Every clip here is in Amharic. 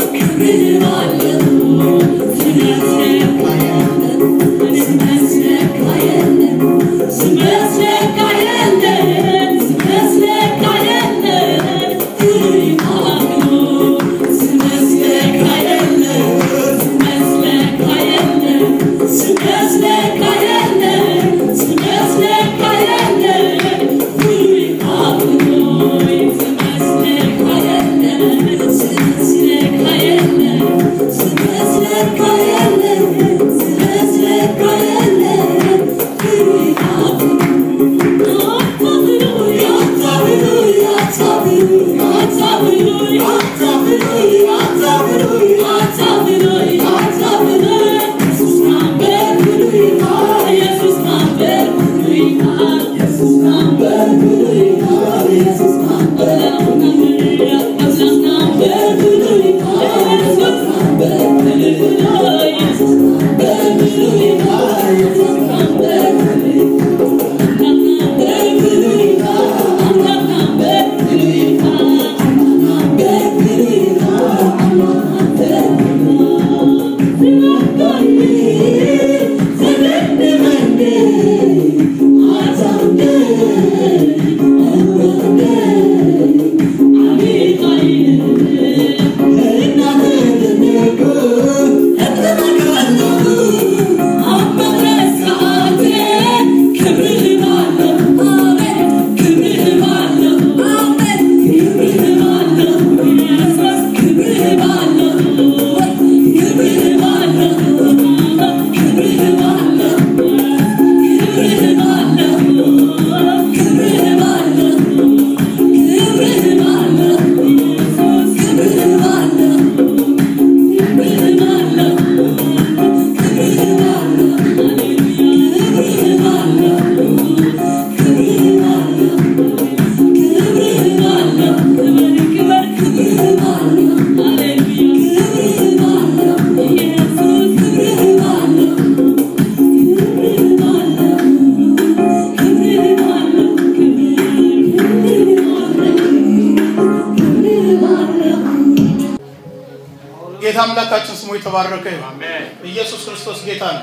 ጌታ አምላካችን ስሙ የተባረከ ይሁን። ኢየሱስ ክርስቶስ ጌታ ነው።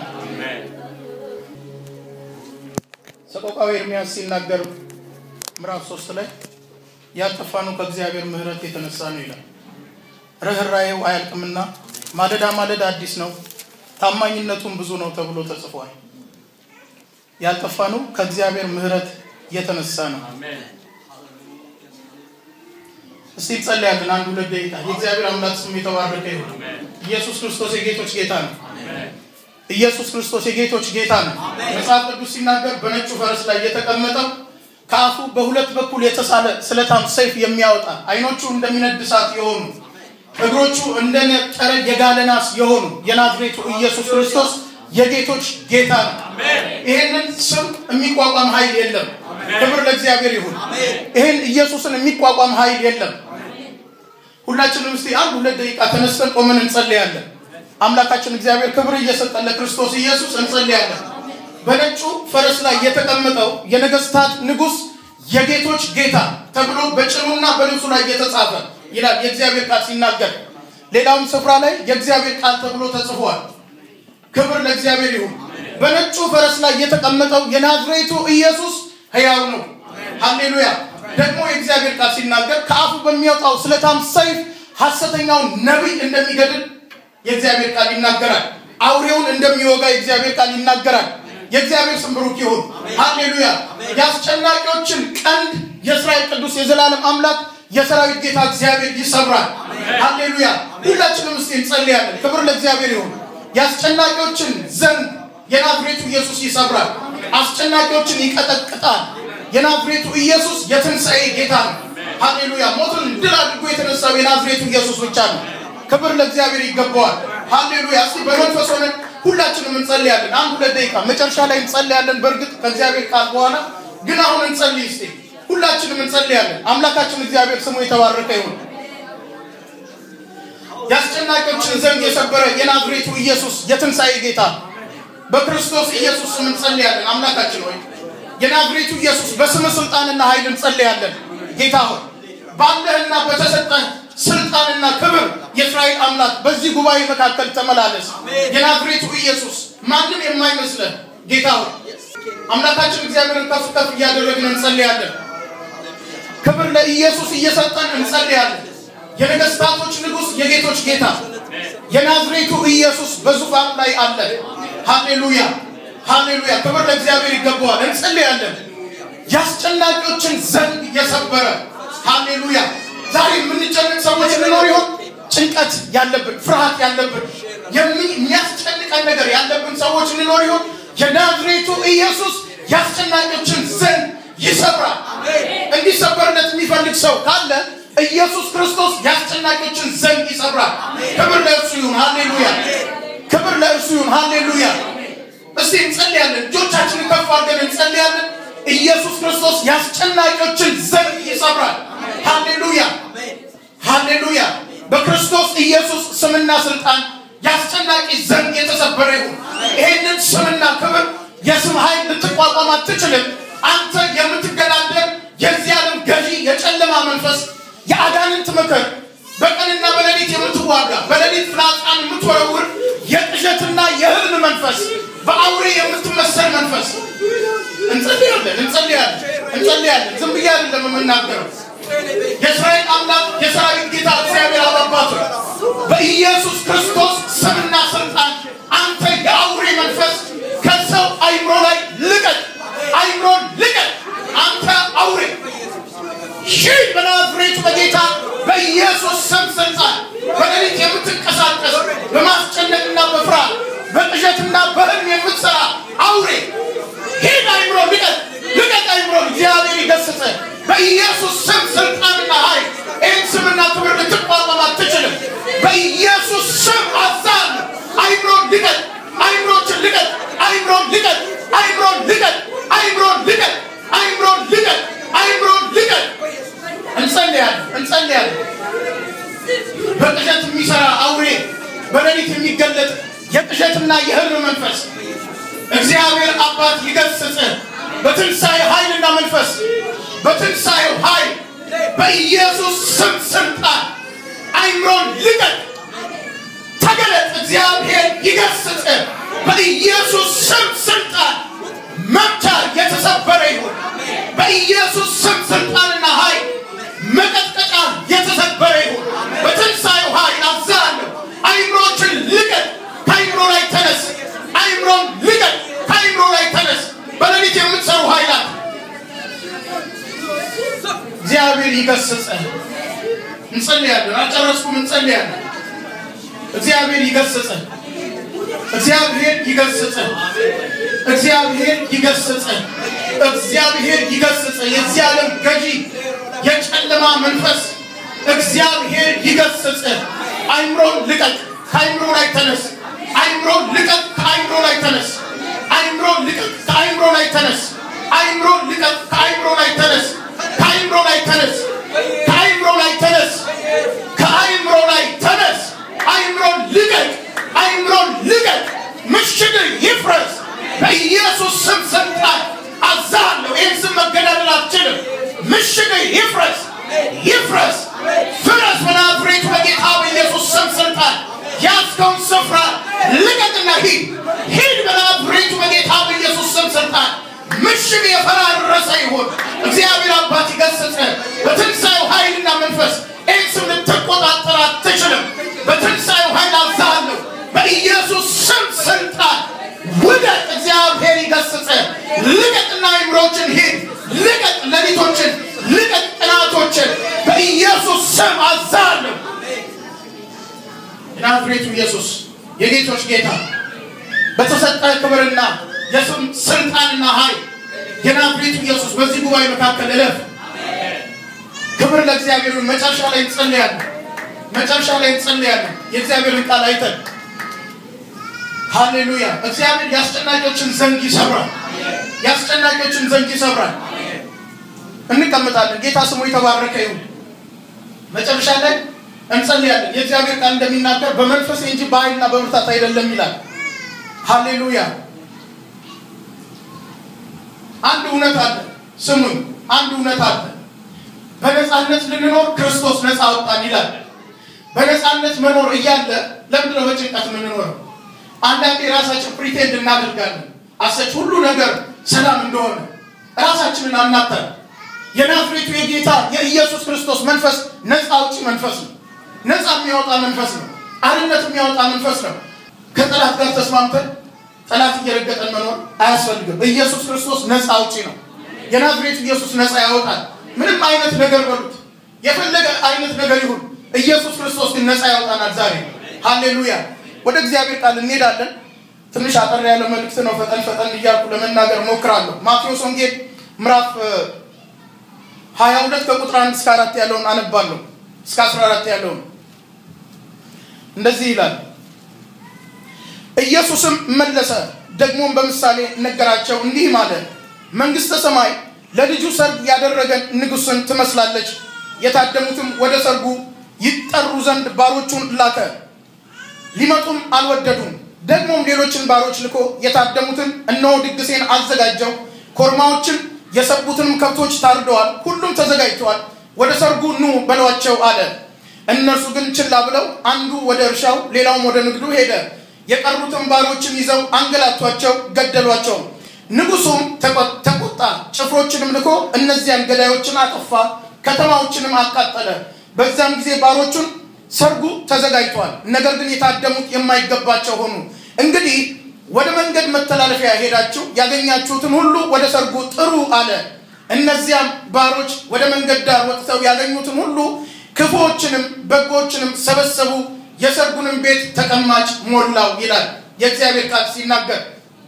ሰቆቃዊ ኤርምያስ ሲናገር ምዕራፍ ሶስት ላይ ያልጠፋነው ከእግዚአብሔር ምሕረት የተነሳ ነው ይላል። ርኅራኄው አያልቅምና ማለዳ ማለዳ አዲስ ነው፣ ታማኝነቱም ብዙ ነው ተብሎ ተጽፏል። ያልጠፋነው ከእግዚአብሔር ምሕረት የተነሳ ነው። እስቲ እንጸልያለን። አንድ ሁለት ደቂቃ። የእግዚአብሔር አምላክ ስሙ የተባረከ ይሁን። ኢየሱስ ክርስቶስ የጌቶች ጌታ ነው። ኢየሱስ ክርስቶስ የጌቶች ጌታ ነው። መጽሐፍ ቅዱስ ሲናገር በነጩ ፈረስ ላይ የተቀመጠው ከአፉ በሁለት በኩል የተሳለ ስለታም ሰይፍ የሚያወጣ አይኖቹ እንደሚነድ እሳት የሆኑ እግሮቹ እንደነጠረ የጋለ ናስ የሆኑ የናዝሬቱ ኢየሱስ ክርስቶስ የጌቶች ጌታ ነው። ይህንን ስም የሚቋቋም ኃይል የለም። ክብር ለእግዚአብሔር ይሁን። ይህን ኢየሱስን የሚቋቋም ኃይል የለም። ሁላችንም እስቲ አንድ ሁለት ደቂቃ ተነስተን ቆመን እንጸልያለን። አምላካችን እግዚአብሔር ክብር እየሰጠን ለክርስቶስ ኢየሱስ እንጸልያለን። በነጩ ፈረስ ላይ የተቀመጠው የነገስታት ንጉስ የጌቶች ጌታ ተብሎ በጭኑና በልብሱ ላይ የተጻፈ ይላል የእግዚአብሔር ቃል ሲናገር። ሌላውም ስፍራ ላይ የእግዚአብሔር ቃል ተብሎ ተጽፏል። ክብር ለእግዚአብሔር ይሁን። በነጩ ፈረስ ላይ የተቀመጠው የናዝሬቱ ኢየሱስ ሕያው ነው። ሃሌሉያ። ደግሞ የእግዚአብሔር ቃል ሲናገር ከአፉ በሚወጣው ስለታም ሰይፍ ሐሰተኛውን ነቢይ እንደሚገድል የእግዚአብሔር ቃል ይናገራል። አውሬውን እንደሚወጋ የእግዚአብሔር ቃል ይናገራል። የእግዚአብሔር ስም ብሩክ ይሁን። ሃሌሉያ። የአስጨናቂዎችን ቀንድ የእስራኤል ቅዱስ የዘላለም አምላክ የሰራዊት ጌታ እግዚአብሔር ይሰብራል። ሃሌሉያ። ሁላችንም እስቲ እንጸልያለን። ክብር ለእግዚአብሔር ይሁን። የአስጨናቂዎችን ዘንግ የናዝሬቱ ኢየሱስ ይሰብራል። አስጨናቂዎችን ይቀጠቅጣል። የናዝሬቱ ኢየሱስ የትንሣኤ ጌታ ነው። ሃሌሉያ። ሞትን ድል አድርጎ የተነሳው የናዝሬቱ ኢየሱስ ብቻ ነው። ክብር ለእግዚአብሔር ይገባዋል። ሃሌሉያ። እስቲ በመንፈስ ሆነን ሁላችንም እንጸልያለን። አንድ ሁለት ደቂቃ መጨረሻ ላይ እንጸልያለን። በእርግጥ ከእግዚአብሔር ቃል በኋላ ግን አሁን እንጸልይ እስቲ ሁላችንም እንጸልያለን። አምላካችን እግዚአብሔር ስሙ የተባረከ ይሁን። የአስጨናቂዎችን ዘንግ የሰበረ የናዝሬቱ ኢየሱስ የትንሣኤ ጌታ በክርስቶስ ኢየሱስ ስም እንጸልያለን። አምላካችን ሆይ የናዝሬቱ ኢየሱስ በስም ስልጣንና ኃይል እንጸልያለን። ጌታ ሆይ ባለህና በተሰጠህ ስልጣንና ክብር የእስራኤል አምላክ በዚህ ጉባኤ መካከል ተመላለስ። የናዝሬቱ ኢየሱስ ማንም የማይመስለን ጌታ ሆይ አምላካችን እግዚአብሔርን ከፍ ከፍ እያደረግን እንጸልያለን። ክብር ለኢየሱስ እየሰጠን እንጸልያለን። የነገስታቶች ንጉሥ የጌቶች ጌታ የናዝሬቱ ኢየሱስ በዙፋኑ ላይ አለ። ሃሌሉያ ሃሌሉያ! ክብር ለእግዚአብሔር ይገባዋል። እንጸልያለን። የአስጨናቂዎችን ዘንግ የሰበረ ሃሌሉያ! ዛሬ የምንጨንቅ ሰዎች ልኖር ይሆን? ጭንቀት ያለብን፣ ፍርሃት ያለብን፣ የሚያስጨንቀን ነገር ያለብን ሰዎች ልኖር ይሆን? የናዝሬቱ ኢየሱስ የአስጨናቂዎችን ዘንግ ይሰብራል። እንዲሰበርለት የሚፈልግ ሰው ካለ ኢየሱስ ክርስቶስ የአስጨናቂዎችን ዘንግ ይሰብራል። ክብር ለእርሱ ይሁን። ሃሌሉያ! ክብር ለእርሱ ይሁን። ሃሌሉያ! እስቲ እንጸልያለን። እጆቻችንን ከፍ አድርገን እንጸልያለን። ኢየሱስ ክርስቶስ የአስጨናቂዎችን ዘንግ ይሰብራል። ሃሌሉያ! ሃሌሉያ! በክርስቶስ ኢየሱስ ስምና ስልጣን የአስጨናቂ ዘንግ የተሰበረ ይሁን። ይሄንን ስምና ክብር የስም ኃይል ልትቋቋም አትችልም። አንተ የምትገዳደር የዚህ ዓለም ገዢ የጨለማ መንፈስ የአጋንንት ምክር በቀንና በሌሊት የምትዋጋ በሌሊት ፍላጻን የምትወረውር የቅዠትና የህልም መንፈስ በአውሬ የምትመሰል መንፈስ እንጸልያለን እንጸልያለን እንጸልያለን። ዝም ብዬ አይደለም የምናገረው። የእስራኤል አምላክ የሰራዊት ጌታ እግዚአብሔር አባቱ በኢየሱስ ክርስቶስ ስምና ስልጣን አንተ የአውሬ መንፈስ ከሰው አይምሮ ላይ ልቀቅ፣ አይምሮን ልቀቅ። አንተ አውሬ ሺህ በናዝሬቱ በጌታ በኢየሱስ ስም ስልጣን በሌሊት የምትንቀሳቀስ በማስጨነቅና በፍርሃት በቅዠትና በህልም የምትሰራ አውሬ ሂድ፣ አይምሮ ልቀቅ፣ ልቀቅ አይምሮ። እግዚአብሔር ይገስጽ። በኢየሱስ ስም ስልጣንና ኃይል ይህን ስምና ክብር ልትቋቋም አትችልም። በኢየሱስ ስም አዛል አይምሮ ልቀቅ፣ አይምሮችን ልቀቅ፣ አይምሮ ልቀቅ፣ አይምሮ ልቀቅ፣ አይምሮ ልቀቅ፣ አይምሮ ልቀቅ፣ አይምሮ ልቀቅ። እንጸልያለን እንጸልያለን። በቅዠት የሚሰራ አውሬ በሌሊት የሚገለጥ የቅዠትና የህልም መንፈስ እግዚአብሔር አባት ይገስጽ። በትንሣኤ ኃይልና መንፈስ በትንሣኤው ኃይል በኢየሱስ ስም ስልጣን አይምሮን ልቀቅ፣ ተገለጥ። እግዚአብሔር ይገስጽ። በኢየሱስ ስም ስልጣን መምቻ የተሰበረ ይሁን። በኢየሱስ ስም ስልጣንና ኃይል መቀጥቀጫ የተሰበረ ይሁን። በትንሣኤው ኃይል አዛለሁ። አይምሮችን ልቀቅ፣ ከአይምሮ ላይ ተነስ። አይምሮን ልቀቅ፣ ከአይምሮ ላይ ተነስ። በሌሊት የምትሰሩ ኃይላት እግዚአብሔር ይገስጽ። እንጸልያለን። አልጨረስኩም። እንጸልያለን። እግዚአብሔር ይገስጽ። እግዚአብሔር ይገስጽ። እግዚአብሔር ይገስጽ። እግዚአብሔር ይገስጽ። የዚህ ዓለም ገዢ የጨለማ መንፈስ እግዚአብሔር ይገስጽ። አይምሮን ልቀቅ፣ ከአይምሮ ላይ ተነስ። አይምሮን ልቀቅ፣ ከአይምሮ ላይ ተነስ። አይምሮን ልቀቅ፣ ከአይምሮ ላይ ተነስ። አይምሮን ልቀቅ፣ ከአይምሮ ላይ ተነስ። ከአይምሮ ላይ ተነስ። ከአይምሮ ላይ ተነስ። ከአይምሮ ላይ ተነስ። አይምሮን ልቀቅ፣ አይምሮን ልቀቅ። ምሽግ ይፍረስ በኢየሱስ ስም ስልጣን አዛለሁ። ይህን ስም መገዳደል አትችልም። ምሽግ ይፍረስ፣ ይፍረስ፣ ፍረስ በናዝሬቱ በጌታ በኢየሱስ ስም ስልጣን ያዝከውን ስፍራ ልቀቅና ሂድ፣ ሂድ በናዝሬቱ በጌታ በኢየሱስ ስም ስልጣን ምሽግ የፈራረሰ ይሁን። እግዚአብሔር አባት ይገስጽ። በትንሣኤው ኃይልና መንፈስ ይህን ስም ልትቆጣጠር አትችልም። በትንሣኤው ኃይል አዛለሁ። በኢየሱስ ስም ስልጣን ውደቅ። እግዚአብሔር ይገስጽ። ልቀቅና አይምሮችን ሂድ፣ ልቀቅ ሌሊቶችን፣ ልቀቅ ቅናቶችን በኢየሱስ ስም አዛለሁ። የናዝሬቱ ኢየሱስ የጌቶች ጌታ በተሰጠ ክብርና የስም ስልጣንና ኃይል የናዝሬቱ ኢየሱስ በዚህ ጉባኤ መካከል እለፍ። ክብር ለእግዚአብሔር ይሁን። መጨረሻ ላይ እንጸልያለን። መጨረሻ ላይ እንጸልያለን። የእግዚአብሔርን ቃል አይተን ሃሌሉያ። እግዚአብሔር የአስጨናቂዎችን ዘንግ ይሰብራል። የአስጨናቂዎችን ዘንግ ይሰብራል። እንቀመጣለን። ጌታ ስሙ የተባረከ ይሁን። መጨረሻ ላይ እንጸልያለን። የእግዚአብሔር ቃል እንደሚናገር በመንፈስ እንጂ በኃይልና በብርታት አይደለም ይላል። ሃሌሉያ። አንድ እውነት አለ። ስሙኝ፣ አንድ እውነት አለ። በነፃነት ልንኖር ክርስቶስ ነፃ አወጣን ይላል። በነፃነት መኖር እያለ ለምንድነው በጭንቀት የምንኖረው? አንዳንዴ ራሳችን ፕሪቴንድ እናደርጋለን አሰች ሁሉ ነገር ሰላም እንደሆነ ራሳችንን አናታል። የናዝሬቱ የጌታ የኢየሱስ ክርስቶስ መንፈስ ነፃ አውጪ መንፈስ ነው። ነፃ የሚያወጣ መንፈስ ነው። አርነት የሚያወጣ መንፈስ ነው። ከጠላት ጋር ተስማምተን ጠላት እየረገጠን መኖር አያስፈልግም። ኢየሱስ ክርስቶስ ነፃ አውጪ ነው። የናዝሬቱ ኢየሱስ ነፃ ያወጣል። ምንም አይነት ነገር በሉት፣ የፈለገ አይነት ነገር ይሁን፣ ኢየሱስ ክርስቶስ ግን ነፃ ያወጣናል። ዛሬ ሃሌሉያ። ወደ እግዚአብሔር ቃል እንሄዳለን። ትንሽ አጠር ያለ መልእክት ነው። ፈጠን ፈጠን እያልኩ ለመናገር ሞክራለሁ። ማቴዎስ ወንጌል ምዕራፍ ሀያ ሁለት ከቁጥር አንድ እስከ አራት ያለውን አነባለሁ እስከ አስራ አራት ያለውን እንደዚህ ይላል። ኢየሱስም መለሰ ደግሞም በምሳሌ ነገራቸው እንዲህ አለ። መንግሥተ ሰማይ ለልጁ ሰርግ ያደረገን ንጉሥን ትመስላለች። የታደሙትም ወደ ሰርጉ ይጠሩ ዘንድ ባሮቹን ላከ፣ ሊመጡም አልወደዱም። ደግሞም ሌሎችን ባሮች ልኮ የታደሙትን እነሆ ድግሴን አዘጋጀው፣ ኮርማዎችን የሰቡትንም ከብቶች ታርደዋል፣ ሁሉም ተዘጋጅተዋል፣ ወደ ሰርጉ ኑ በሏቸው አለ። እነርሱ ግን ችላ ብለው አንዱ ወደ እርሻው ሌላውም ወደ ንግዱ ሄደ። የቀሩትን ባሮችን ይዘው አንገላቷቸው፣ ገደሏቸው። ንጉሱም ተቆጣ፣ ጭፍሮችንም ልኮ እነዚያን ገዳዮችን አጠፋ፣ ከተማዎችንም አቃጠለ። በዛም ጊዜ ባሮቹን ሰርጉ ተዘጋጅቷል፣ ነገር ግን የታደሙት የማይገባቸው ሆኑ። እንግዲህ ወደ መንገድ መተላለፊያ ሄዳችሁ ያገኛችሁትን ሁሉ ወደ ሰርጉ ጥሩ አለ። እነዚያም ባሮች ወደ መንገድ ዳር ወጥተው ያገኙትን ሁሉ ክፉዎችንም በጎችንም ሰበሰቡ፣ የሰርጉንም ቤት ተቀማጭ ሞላው ይላል የእግዚአብሔር ቃል ሲናገር።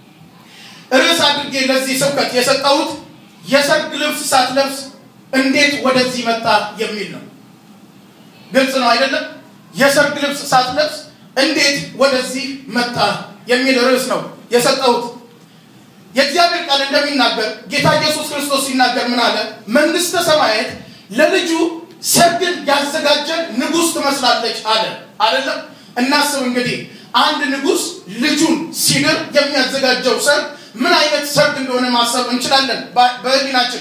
ርዕስ አድርጌ ለዚህ ስብከት የሰጠሁት የሰርግ ልብስ ሳትለብስ እንዴት ወደዚህ መጣ የሚል ነው። ግልጽ ነው አይደለም? የሰርግ ልብስ ሳትለብስ እንዴት ወደዚህ መጣ የሚል ርዕስ ነው የሰጠሁት። የእግዚአብሔር ቃል እንደሚናገር ጌታ ኢየሱስ ክርስቶስ ሲናገር ምን አለ? መንግሥተ ሰማያት ለልጁ ሰርግን ያዘጋጀን ንጉሥ ትመስላለች አለ። አይደለም? እናስብ እንግዲህ አንድ ንጉሥ ልጁን ሲድር የሚያዘጋጀው ሰርግ ምን አይነት ሰርግ እንደሆነ ማሰብ እንችላለን በህሊናችን።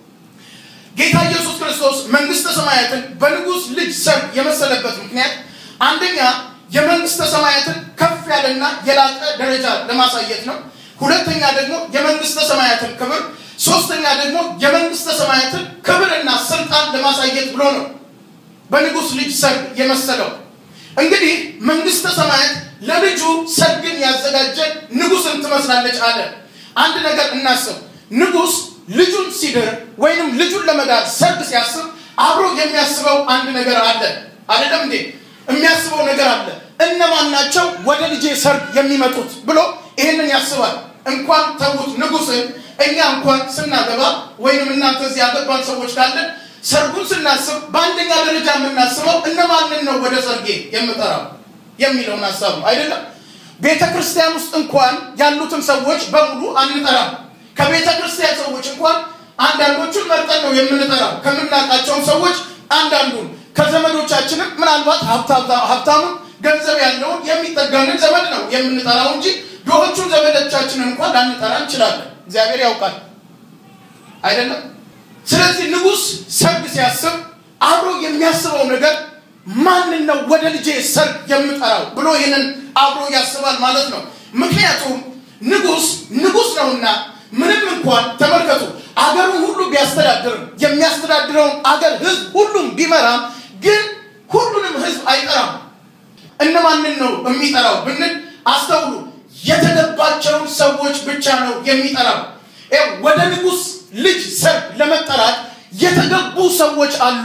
ጌታ ኢየሱስ ክርስቶስ መንግሥተ ሰማያትን በንጉሥ ልጅ ሰርግ የመሰለበት ምክንያት አንደኛ የመንግሥተ ሰማያትን ከፍ ያለና የላቀ ደረጃ ለማሳየት ነው። ሁለተኛ ደግሞ የመንግሥተ ሰማያትን ክብር፣ ሶስተኛ ደግሞ የመንግሥተ ሰማያትን ክብርና ስልጣን ለማሳየት ብሎ ነው በንጉሥ ልጅ ሰርግ የመሰለው። እንግዲህ መንግሥተ ሰማያት ለልጁ ሰርግን ያዘጋጀ ንጉሥን ትመስላለች አለ። አንድ ነገር እናስብ። ንጉሥ ልጁን ሲድር ወይንም ልጁን ለመዳር ሰርግ ሲያስብ አብሮ የሚያስበው አንድ ነገር አለ። አይደለም እንዴ? የሚያስበው ነገር አለ። እነማን ናቸው ወደ ልጄ ሰርግ የሚመጡት ብሎ ይህንን ያስባል። እንኳን ተዉት ንጉሥን፣ እኛ እንኳን ስናገባ ወይንም እናንተ እዚህ ያገባን ሰዎች ካለን ሰርጉን ስናስብ በአንደኛ ደረጃ የምናስበው እነማንን ነው ወደ ሰርጌ የምጠራው የሚለውን ሀሳብ ነው አይደለም። ቤተ ክርስቲያን ውስጥ እንኳን ያሉትን ሰዎች በሙሉ አንጠራም። ከቤተ ክርስቲያን ሰዎች እንኳን አንዳንዶቹን መርጠን ነው የምንጠራው። ከምናውቃቸውም ሰዎች አንዳንዱን ከዘመዶቻችንም ምናልባት ሀብታሙን ገንዘብ ያለውን የሚጠጋንን ዘመድ ነው የምንጠራው እንጂ ድሆቹን ዘመዶቻችንን እንኳን ላንጠራ እንችላለን። እግዚአብሔር ያውቃል አይደለም። ስለዚህ ንጉሥ ሰርግ ሲያስብ አብሮ የሚያስበው ነገር ማንን ነው ወደ ልጄ ሰርግ የምጠራው ብሎ ይህንን አብሮ ያስባል ማለት ነው። ምክንያቱም ንጉሥ ንጉሥ ነውና ምንም እንኳን ተመልከቱ አገሩን ሁሉ ቢያስተዳድርም የሚያስተዳድረውን አገር ህዝብ ሁሉም ቢመራም ግን ሁሉንም ህዝብ አይጠራም። እነማንን ነው የሚጠራው ብንል አስተውሉ። የተገባቸውን ሰዎች ብቻ ነው የሚጠራው። ወደ ንጉሥ ልጅ ሰርግ ለመጠራት የተገቡ ሰዎች አሉ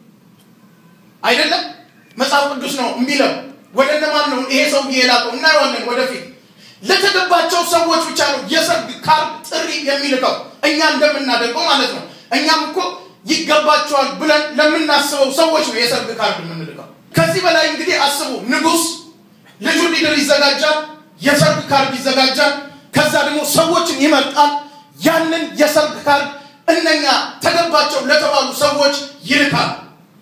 አይደለም። መጽሐፍ ቅዱስ ነው የሚለው። ወደ እነማን ነው ይሄ ሰው የላከው? እናየዋለን ወደፊት። ለተገባቸው ሰዎች ብቻ ነው የሰርግ ካርድ ጥሪ የሚልከው፣ እኛ እንደምናደርገው ማለት ነው። እኛም እኮ ይገባቸዋል ብለን ለምናስበው ሰዎች ነው የሰርግ ካርድ የምንልከው። ከዚህ በላይ እንግዲህ አስቡ። ንጉሥ ልጁ ሊድር ይዘጋጃል፣ የሰርግ ካርድ ይዘጋጃል። ከዛ ደግሞ ሰዎችን ይመርጣል። ያንን የሰርግ ካርድ እነኛ ተገባቸው ለተባሉ ሰዎች ይልካል።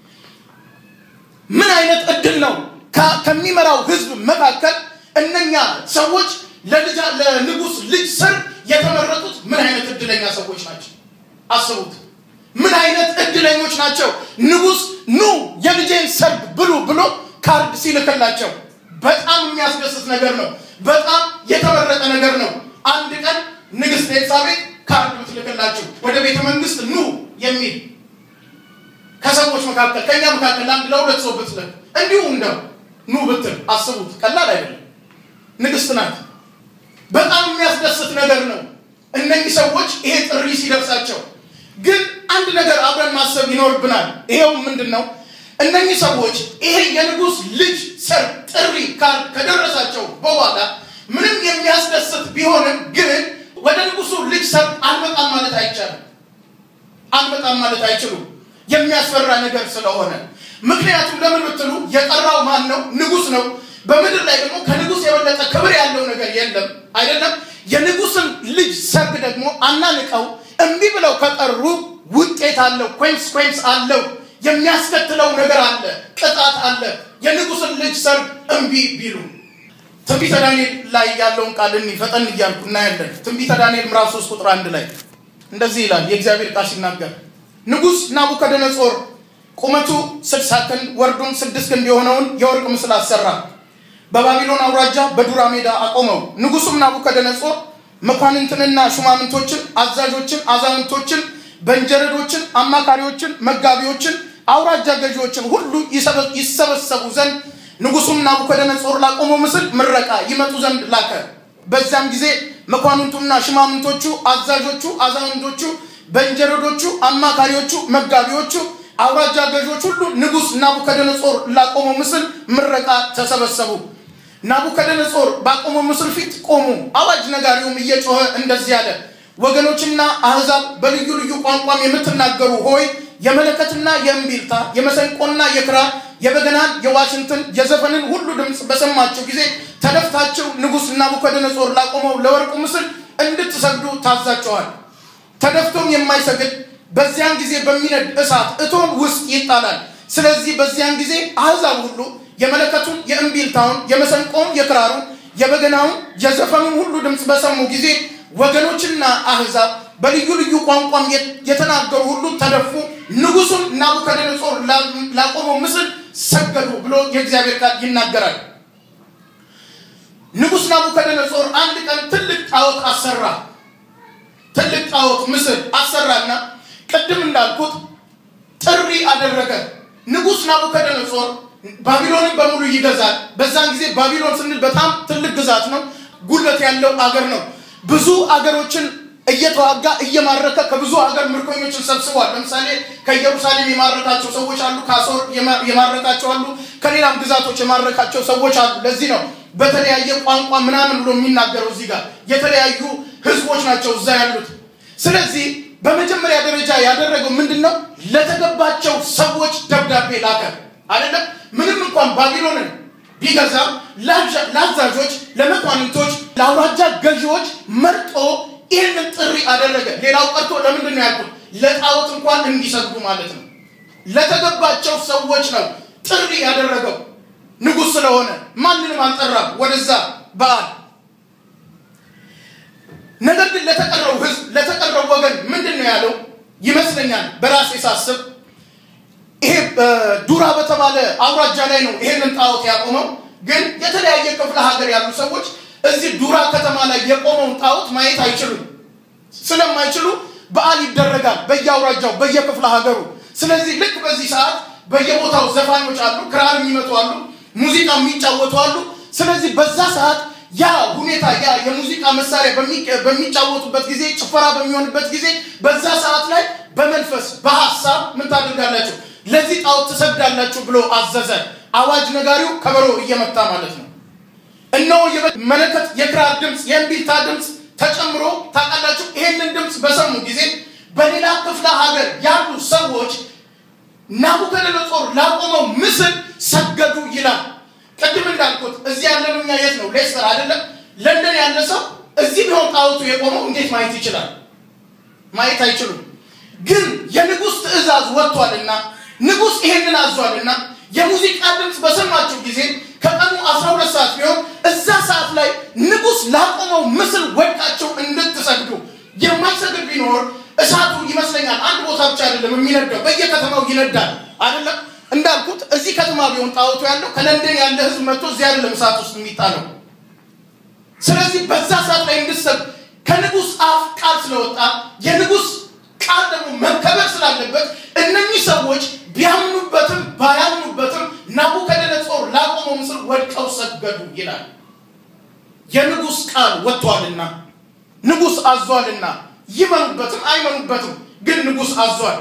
ምን አይነት እድል ነው! ከሚመራው ህዝብ መካከል እነኛ ሰዎች ለልጃ ለንጉሥ ልጅ ሰርግ የተመረጡት ምን አይነት እድለኛ ሰዎች ናቸው? አስቡት። ምን አይነት እድለኞች ናቸው! ንጉሥ ኑ የልጄን ሰርግ ብሉ ብሎ ካርድ ሲልክላቸው በጣም የሚያስደስት ነገር ነው። በጣም የተመረጠ ነገር ነው። አንድ ቀን ንግስት ኤልሳቤጥ ካርድ ብትልክላችሁ ወደ ቤተ መንግስት ኑ የሚል ከሰዎች መካከል ከኛ መካከል ለአንድ ለሁለት ሰው ብትልክ እንዲሁ እንደው ኑ ብትል አስቡት። ቀላል አይደለም። ንግስት ናት። በጣም የሚያስደስት ነገር ነው። እነኚህ ሰዎች ይሄ ጥሪ ሲደርሳቸው ግን አንድ ነገር አብረን ማሰብ ይኖርብናል። ይሄው ምንድን ነው? እነኚህ ሰዎች ይሄ የንጉሥ ልጅ ሰርግ ጥሪ ካርድ ከደረሳቸው በኋላ ምንም የሚያስደስት ቢሆንም ግን ወደ ንጉሱ ልጅ ሰርግ አልመጣም ማለት አይቻልም። አልመጣም ማለት አይችሉም። የሚያስፈራ ነገር ስለሆነ ምክንያቱም ለምን ብትሉ የጠራው ማን ነው? ንጉስ ነው። በምድር ላይ ደግሞ ከንጉስ የበለጠ ክብር ያለው ነገር የለም አይደለም። የንጉስን ልጅ ሰርግ ደግሞ አናንቀው እምቢ ብለው ከጠሩ ውጤት አለው፣ ኮንስኮንስ አለው፣ የሚያስከትለው ነገር አለ፣ ቅጣት አለ። የንጉስን ልጅ ሰርግ እምቢ ቢሉ ትንቢተ ዳንኤል ላይ ያለውን ቃል እኒ ፈጠን እያልኩ እናያለን። ትንቢተ ዳንኤል ምዕራፍ 3 ቁጥር አንድ ላይ እንደዚህ ይላል የእግዚአብሔር ቃል ሲናገር ንጉሥ ናቡከደነጾር ቁመቱ ስድሳ ክንድ ወርዱም ስድስት ክንድ የሆነውን የወርቅ ምስል አሰራ። በባቢሎን አውራጃ በዱራ ሜዳ አቆመው። ንጉሱም ናቡከደነጾር መኳንንትንና ሹማምንቶችን፣ አዛዦችን፣ አዛውንቶችን፣ በንጀረዶችን፣ አማካሪዎችን፣ መጋቢዎችን፣ አውራጃ ገዢዎችን ሁሉ ይሰበሰቡ ዘንድ ንጉሱም ናቡከደነጾር ላቆመው ምስል ምረቃ ይመጡ ዘንድ ላከ። በዚያም ጊዜ መኳንንቱና ሽማምንቶቹ፣ አዛዦቹ፣ አዛውንቶቹ፣ በንጀረዶቹ፣ አማካሪዎቹ፣ መጋቢዎቹ፣ አውራጃ ገዦች ሁሉ ንጉሥ ናቡከደነጾር ላቆመው ምስል ምረቃ ተሰበሰቡ። ናቡከደነጾር ባቆመው ምስል ፊት ቆሙ። አዋጅ ነጋሪውም እየጮኸ እንደዚህ አለ፣ ወገኖችና አሕዛብ በልዩ ልዩ ቋንቋም የምትናገሩ ሆይ የመለከትና የእምቢልታ የመሰንቆና የክራር የበገናን የዋሽንትን የዘፈንን ሁሉ ድምፅ በሰማችሁ ጊዜ ተደፍታችሁ ንጉሥ ናቡከደነጾር ላቆመው ለወርቁ ምስል እንድትሰግዱ ታዛቸዋል። ተደፍቶም የማይሰግድ በዚያን ጊዜ በሚነድ እሳት እቶን ውስጥ ይጣላል። ስለዚህ በዚያን ጊዜ አሕዛብ ሁሉ የመለከቱን፣ የእምቢልታውን፣ የመሰንቆውን፣ የክራሩን፣ የበገናውን፣ የዘፈኑን ሁሉ ድምፅ በሰሙ ጊዜ ወገኖችና አሕዛብ በልዩ ልዩ ቋንቋም የተናገሩ ሁሉ ተደፉ፣ ንጉሱን ናቡከደነጾር ላቆመው ምስል ሰገዱ ብሎ የእግዚአብሔር ቃል ይናገራል። ንጉሥ ናቡከደነጾር አንድ ቀን ትልቅ ጣዖት አሰራ። ትልቅ ጣዖት ምስል አሰራና ቅድም እንዳልኩት ጥሪ አደረገ። ንጉሥ ናቡከደነጾር ባቢሎንን በሙሉ ይገዛል። በዛን ጊዜ ባቢሎን ስንል በጣም ትልቅ ግዛት ነው፣ ጉልበት ያለው አገር ነው። ብዙ አገሮችን እየተዋጋ እየማረከ ከብዙ ሀገር ምርኮኞችን ሰብስቧል። ለምሳሌ ከኢየሩሳሌም የማረካቸው ሰዎች አሉ፣ ከአሶር የማረካቸው አሉ፣ ከሌላም ግዛቶች የማረካቸው ሰዎች አሉ። ለዚህ ነው በተለያየ ቋንቋ ምናምን ብሎ የሚናገረው እዚህ ጋር የተለያዩ ህዝቦች ናቸው እዛ ያሉት። ስለዚህ በመጀመሪያ ደረጃ ያደረገው ምንድን ነው? ለተገባቸው ሰዎች ደብዳቤ ላከ። አይደለም ምንም እንኳን ባቢሎንን ቢገዛም ለአዛዦች፣ ለመኳንንቶች፣ ለአውራጃ ገዢዎች መርጦ ይህንን ጥሪ አደረገ። ሌላው ቀርቶ ለምንድን ነው ያልኩት? ለጣዖት እንኳን እንዲሰግዱ ማለት ነው። ለተገባቸው ሰዎች ነው ጥሪ ያደረገው። ንጉሥ ስለሆነ ማንንም አልጠራም ወደዛ በዓል። ነገር ግን ለተቀረው ህዝብ፣ ለተቀረው ወገን ምንድን ነው ያለው ይመስለኛል በራሴ ሳስብ ይሄ ዱራ በተባለ አውራጃ ላይ ነው ይሄንን ጣዖት ያቆመው። ግን የተለያየ ክፍለ ሀገር ያሉ ሰዎች እዚህ ዱራ ከተማ ላይ የቆመውን ጣዖት ማየት አይችሉም። ስለማይችሉ በዓል ይደረጋል በየአውራጃው በየክፍለ ሀገሩ። ስለዚህ ልክ በዚህ ሰዓት በየቦታው ዘፋኞች አሉ፣ ክራር የሚመቱ አሉ፣ ሙዚቃ የሚጫወቱ አሉ። ስለዚህ በዛ ሰዓት ያ ሁኔታ ያ የሙዚቃ መሳሪያ በሚጫወቱበት ጊዜ፣ ጭፈራ በሚሆንበት ጊዜ በዛ ሰዓት ላይ በመንፈስ በሀሳብ ምን ታደርጋላችሁ? ለዚህ ጣዖት ትሰግዳላችሁ ብሎ አዘዘ። አዋጅ ነጋሪው ከበሮ እየመታ ማለት ነው። እነሆ መለከት፣ የክራር ድምፅ፣ የእምቢልታ ድምፅ ተጨምሮ ታውቃላችሁ። ይሄንን ድምፅ በሰሙ ጊዜ በሌላ ክፍለ ሀገር ያሉ ሰዎች ናቡከደነጾር ላቆመው ምስል ሰገዱ ይላል። ቅድም እንዳልኩት እዚህ ያለን እኛ የት ነው? ሌስተር አይደለም። ለንደን ያለ ሰው እዚህ ቢሆን ጣዖቱ የቆመው እንዴት ማየት ይችላል? ማየት አይችሉም። ግን የንጉሥ ትእዛዝ ወጥቷልና ንጉሥ ይሄንን አዟልና የሙዚቃ ድምፅ በሰማችሁ ጊዜ ከቀኑ 12 ሰዓት ቢሆን እዛ ሰዓት ላይ ንጉሥ ላቆመው ምስል ወድቃቸው እንድትሰግዱ የማይሰግድ ቢኖር እሳቱ ይመስለኛል አንድ ቦታ ብቻ አይደለም የሚነዳው፣ በየከተማው ይነዳል አይደለም። እንዳልኩት እዚህ ከተማ ቢሆን ጣዖቱ ያለው ከለንደን ያለ ህዝብ መጥቶ እዚህ አይደለም እሳት ውስጥ የሚጣለው። ስለዚህ በዛ ሰዓት ላይ እንድሰብ ከንጉሥ አፍ ቃል ስለወጣ የንጉሥ ቃል ደግሞ መከበር ስላለበት እነኚህ ሰዎች ቢያምኑበትም ባያምኑበትም ናቡከደነጾር ላቆመው ምስል ወድቀው ሰገዱ ይላል። የንጉሥ ቃል ወጥቷልና ንጉሥ አዟልና ይመኑበትም አይመኑበትም፣ ግን ንጉሥ አዟል።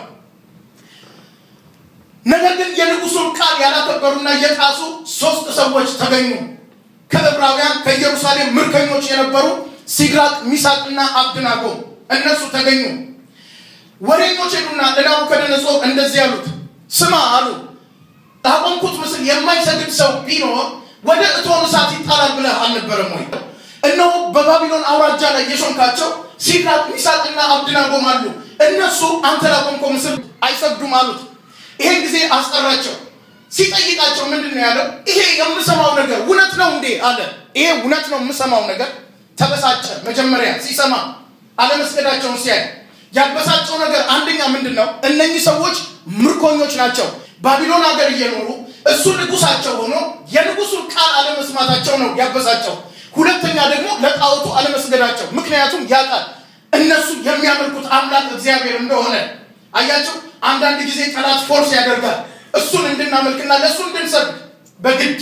ነገር ግን የንጉሱን ቃል ያላከበሩና የጣሱ ሶስት ሰዎች ተገኙ። ከዕብራውያን ከኢየሩሳሌም ምርኮኞች የነበሩ ሲድራቅ ሚሳቅና አብድናጎ እነሱ ተገኙ። ወሬኞች ሄዱና ለናቡከደነጾር እንደዚህ ያሉት፣ ስማ አሉ ላቆምኩት ምስል የማይሰግድ ሰው ቢኖር ወደ እቶን እሳት ይጣላል ብለህ አልነበረም ወይ? እነሆ በባቢሎን አውራጃ ላይ የሾምካቸው ሲድራቅ ሚሳቅና አብድናጎም አሉ። እነሱ አንተ ላቆምከው ምስል አይሰግዱም አሉት። ይሄን ጊዜ አስጠራቸው። ሲጠይቃቸው ምንድን ነው ያለው? ይሄ የምሰማው ነገር እውነት ነው እንዴ አለ። ይሄ እውነት ነው የምሰማው ነገር። ተበሳጨ። መጀመሪያ ሲሰማ አለመስገዳቸውን ሲያይ ያበሳጨው ነገር አንደኛ ምንድን ነው? እነኚህ ሰዎች ምርኮኞች ናቸው። ባቢሎን ሀገር እየኖሩ እሱ ንጉሳቸው ሆኖ የንጉሱን ቃል አለመስማታቸው ነው ያበሳጨው። ሁለተኛ ደግሞ ለጣዖቱ አለመስገዳቸው። ምክንያቱም ያውቃል እነሱ የሚያመልኩት አምላክ እግዚአብሔር እንደሆነ። አያቸው አንዳንድ ጊዜ ጠላት ፎርስ ያደርጋል እሱን እንድናመልክና ለእሱ እንድንሰግድ በግድ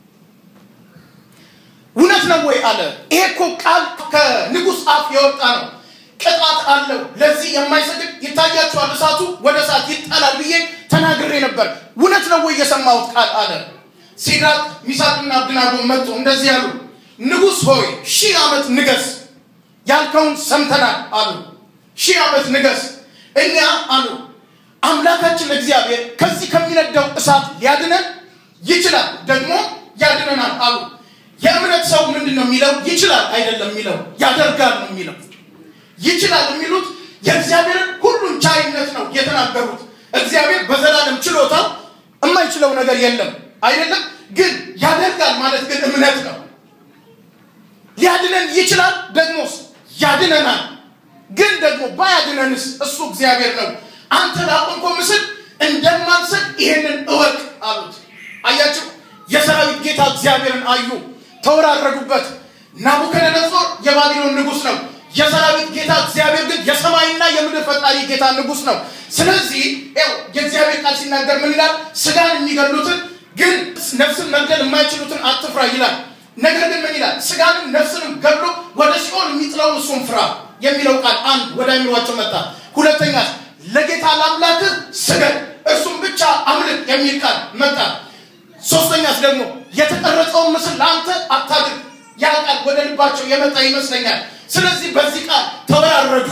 እውነት ነው ወይ አለ። ይሄ እኮ ቃል ከንጉሥ አፍ የወጣ ነው። ቅጣት አለው። ለዚህ የማይሰግድ ይታያቸዋል፣ እሳቱ ወደ እሳት ይጣላል ብዬ ተናግሬ ነበር። እውነት ነው ወይ የሰማሁት ቃል አለ። ሲድራቅ ሚሳቅና አብድናጎ መጡ፣ እንደዚህ ያሉ ንጉሥ ሆይ ሺህ ዓመት ንገስ፣ ያልከውን ሰምተናል አሉ። ሺህ ዓመት ንገስ። እኛ አሉ አምላካችን እግዚአብሔር ከዚህ ከሚነደው እሳት ሊያድነን ይችላል፣ ደግሞ ያድነናል አሉ። የእምነት ሰው ምንድን ነው የሚለው? ይችላል አይደለም የሚለው ያደርጋል ነው የሚለው። ይችላል የሚሉት የእግዚአብሔርን ሁሉን ቻይነት ነው የተናገሩት። እግዚአብሔር በዘላለም ችሎታው የማይችለው ነገር የለም አይደለም። ግን ያደርጋል ማለት ግን እምነት ነው። ሊያድነን ይችላል፣ ደግሞስ ያድነናል። ግን ደግሞ ባያድነንስ እሱ እግዚአብሔር ነው። አንተ ላቆምከው ምስል እንደማንሰጥ ይሄንን እወቅ አሉት። አያችሁ፣ የሰራዊት ጌታ እግዚአብሔርን አዩ፣ ተወራረዱበት። ናቡከደነጾር የባቢሎን ንጉሥ ነው። የሰራዊት ጌታ እግዚአብሔር ግን የሰማይና የምድር ፈጣሪ ጌታ ንጉሥ ነው። ስለዚህ ያው የእግዚአብሔር ቃል ሲናገር ምን ይላል? ስጋን የሚገሉትን ግን ነፍስን መግደል የማይችሉትን አትፍራ ይላል። ነገር ግን ምን ይላል? ስጋንም ነፍስንም ገድሎ ወደ ሲኦል የሚጥለውን እሱን ፍራ የሚለው ቃል አንድ ወደ አይምሯቸው መጣ። ሁለተኛ ለጌታ ለአምላክህ ስገድ እርሱም ብቻ አምልክ የሚል ቃል መጣ። ሶስተኛስ ደግሞ የተቀረጸውን ምስል ለአንተ አታድርግ ያ ቃል ወደ ልባቸው የመጣ ይመስለኛል። ስለዚህ በዚህ ቃል ተወራረዱ።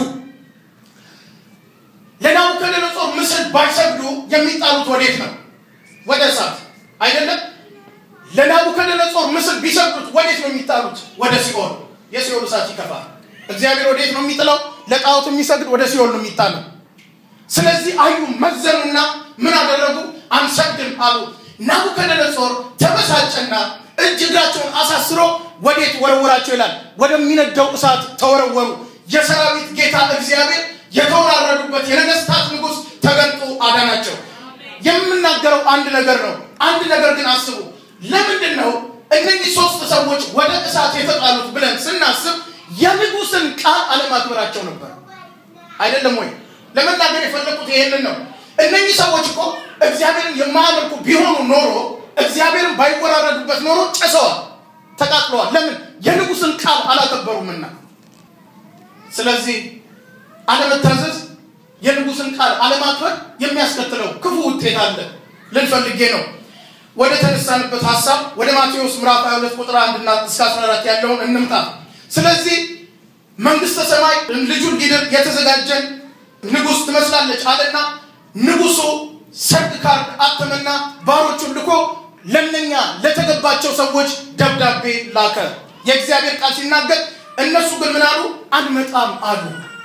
ለናቡከደነጾር ምስል ባይሰግዱ የሚጣሉት ወዴት ነው? ወደ እሳት አይደለም። ለናቡከደነጾር ምስል ቢሰግዱት ወዴት ነው የሚጣሉት? ወደ ሲኦል። የሲኦል እሳት ይከፋል። እግዚአብሔር ወዴት ነው የሚጥለው? ለጣዖት የሚሰግድ ወደ ሲኦል ነው የሚጣለው። ስለዚህ አዩ፣ መዘኑና ምን አደረጉ? አንሰግድም አሉ። ናቡከደነጾር ተበሳጨና እጅ እግራቸውን አሳስሮ ወዴት ወረወራቸው ይላል? ወደሚነደው እሳት ተወረወሩ። የሰራዊት ጌታ እግዚአብሔር የተወራረዱበት የነገስታት ንጉሥ ተገልጦ አዳናቸው። የምናገረው አንድ ነገር ነው። አንድ ነገር ግን አስቡ። ለምንድን ነው እነዚህ ሶስት ሰዎች ወደ እሳት የተጣሉት ብለን ስናስብ የንጉሥን ቃል አለማክበራቸው ነበር። አይደለም ወይ? ለመናገር የፈለኩት ይሄንን ነው። እነኚህ ሰዎች እኮ እግዚአብሔርን የማያመልኩ ቢሆኑ ኖሮ እግዚአብሔርን ባይወራረዱበት ኖሮ ጨሰዋል፣ ተቃጥለዋል። ለምን? የንጉሥን ቃል አላከበሩምና። ስለዚህ አለመታዘዝ፣ የንጉሥን ቃል አለማክበር የሚያስከትለው ክፉ ውጤት አለ ልንፈልጌ ነው። ወደ ተነሳንበት ሀሳብ ወደ ማቴዎስ ምዕራፍ 22 ቁጥር 1 እና እስከ 14 ያለውን እንምጣ። ስለዚህ መንግስተ ሰማይ ልጁን ሊድር የተዘጋጀን ንጉሥ ትመስላለች አለና ንጉሱ ሰርግ ካርድ አተመና ባሮቹን ልኮ ለነኛ ለተገባቸው ሰዎች ደብዳቤ ላከ። የእግዚአብሔር ቃል ሲናገር እነሱ ግን ምን አሉ? አንመጣም አሉ።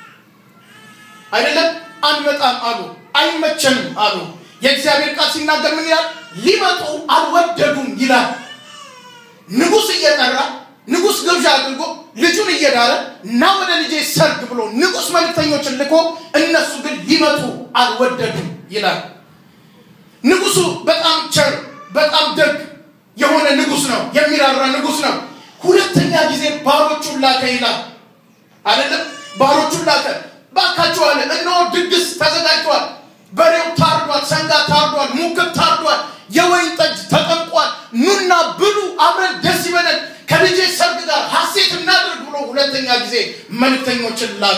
አይደለም አንመጣም አሉ፣ አይመቸንም አሉ። የእግዚአብሔር ቃል ሲናገር ምን ይላል? ሊመጡ አልወደዱም ይላል። ንጉሥ እየጠራ ንጉሥ ግብዣ አድርጎ ልጁን እየዳረ እና ወደ ልጄ ሰርግ ብሎ ንጉሥ መልእክተኞችን ልኮ እነሱ ግን ሊመጡ አልወደዱም ይላል። ንጉሱ በጣም ቸር በጣም ደግ የሆነ ንጉስ ነው የሚራራ ንጉስ ነው ሁለተኛ ጊዜ ባሮቹን ላከ ይላል አይደለም ባሮቹን ላከ ባካችሁ አለ እነሆ ድግስ ተዘጋጅቷል በሬው ታርዷል ሰንጋ ታርዷል ሙክት ታርዷል የወይን ጠጅ ተጠምቋል ኑና ብሉ አብረን ደስ ይበለን ከልጄ ሰርግ ጋር ሀሴት እናድርግ ብሎ ሁለተኛ ጊዜ መልክተኞችን ላከ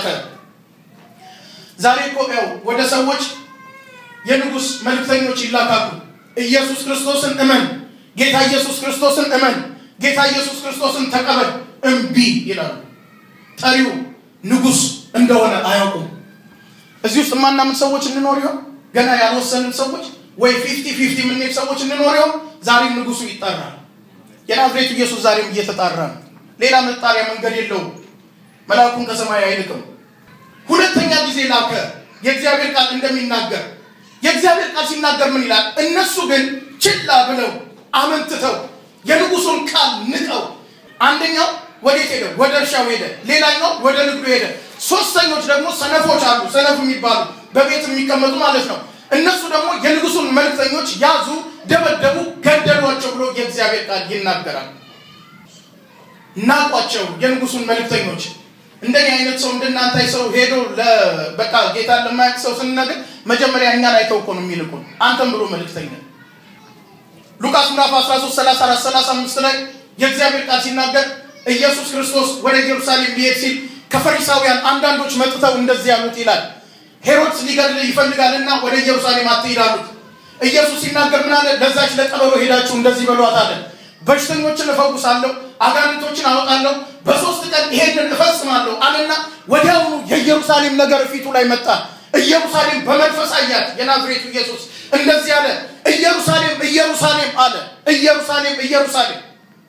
ዛሬ እኮ ያው ወደ ሰዎች የንጉስ መልክተኞች ይላካሉ ኢየሱስ ክርስቶስን እመን ጌታ ኢየሱስ ክርስቶስን እመን ጌታ ኢየሱስ ክርስቶስን ተቀበል እምቢ ይላሉ ጠሪው ንጉስ እንደሆነ አያውቁም እዚህ ውስጥ የማናምን ሰዎች እንኖር ይሆን ገና ያልወሰንን ሰዎች ወይ ፊፍቲ ፊፍቲ የምንሄድ ሰዎች እንኖር ይሆን ዛሬም ንጉሱ ይጠራል የናዝሬቱ ኢየሱስ ዛሬም እየተጣራ ነው ሌላ መጣሪያ መንገድ የለውም መልአኩን ከሰማይ አይልክም ሁለተኛ ጊዜ ላከ የእግዚአብሔር ቃል እንደሚናገር የእግዚአብሔር ቃል ሲናገር ምን ይላል እነሱ ግን ችላ ብለው አመንትተው የንጉሱን ቃል ንቀው አንደኛው ወዴት ሄደ ወደ እርሻው ሄደ ሌላኛው ወደ ንግዱ ሄደ ሶስተኞች ደግሞ ሰነፎች አሉ ሰነፍ የሚባሉ በቤት የሚቀመጡ ማለት ነው እነሱ ደግሞ የንጉሱን መልክተኞች ያዙ ደበደቡ ገደሏቸው ብሎ የእግዚአብሔር ቃል ይናገራል ናቋቸው የንጉሱን መልክተኞች እንደኔ አይነት ሰው እንደናንተ ሰው ሄዶ በቃ ጌታን ለማያውቅ ሰው ስንነግር መጀመሪያ እኛን አይተው እኮ ነው የሚልኩን አንተም ብሎ መልክተኛ ሉቃስ ምዕራፍ 13 34 35 ላይ የእግዚአብሔር ቃል ሲናገር ኢየሱስ ክርስቶስ ወደ ኢየሩሳሌም ሊሄድ ሲል ከፈሪሳውያን አንዳንዶች መጥተው እንደዚህ ያሉት ይላል ሄሮድስ ሊገድል ይፈልጋልና ወደ ኢየሩሳሌም አትሂድ አሉት ኢየሱስ ሲናገር ምን አለ ለዛች ለቀበሮ ሄዳችሁ እንደዚህ በሏት አለ በሽተኞችን እፈውሳለሁ አጋንንቶችን አወጣለሁ በሶስት ቀን ይሄንን እፈጽማለሁ አለና ወዲያውኑ የኢየሩሳሌም ነገር ፊቱ ላይ መጣ ኢየሩሳሌም በመንፈስ አያት የናዝሬቱ ኢየሱስ እንደዚህ አለ ኢየሩሳሌም ኢየሩሳሌም አለ ኢየሩሳሌም ኢየሩሳሌም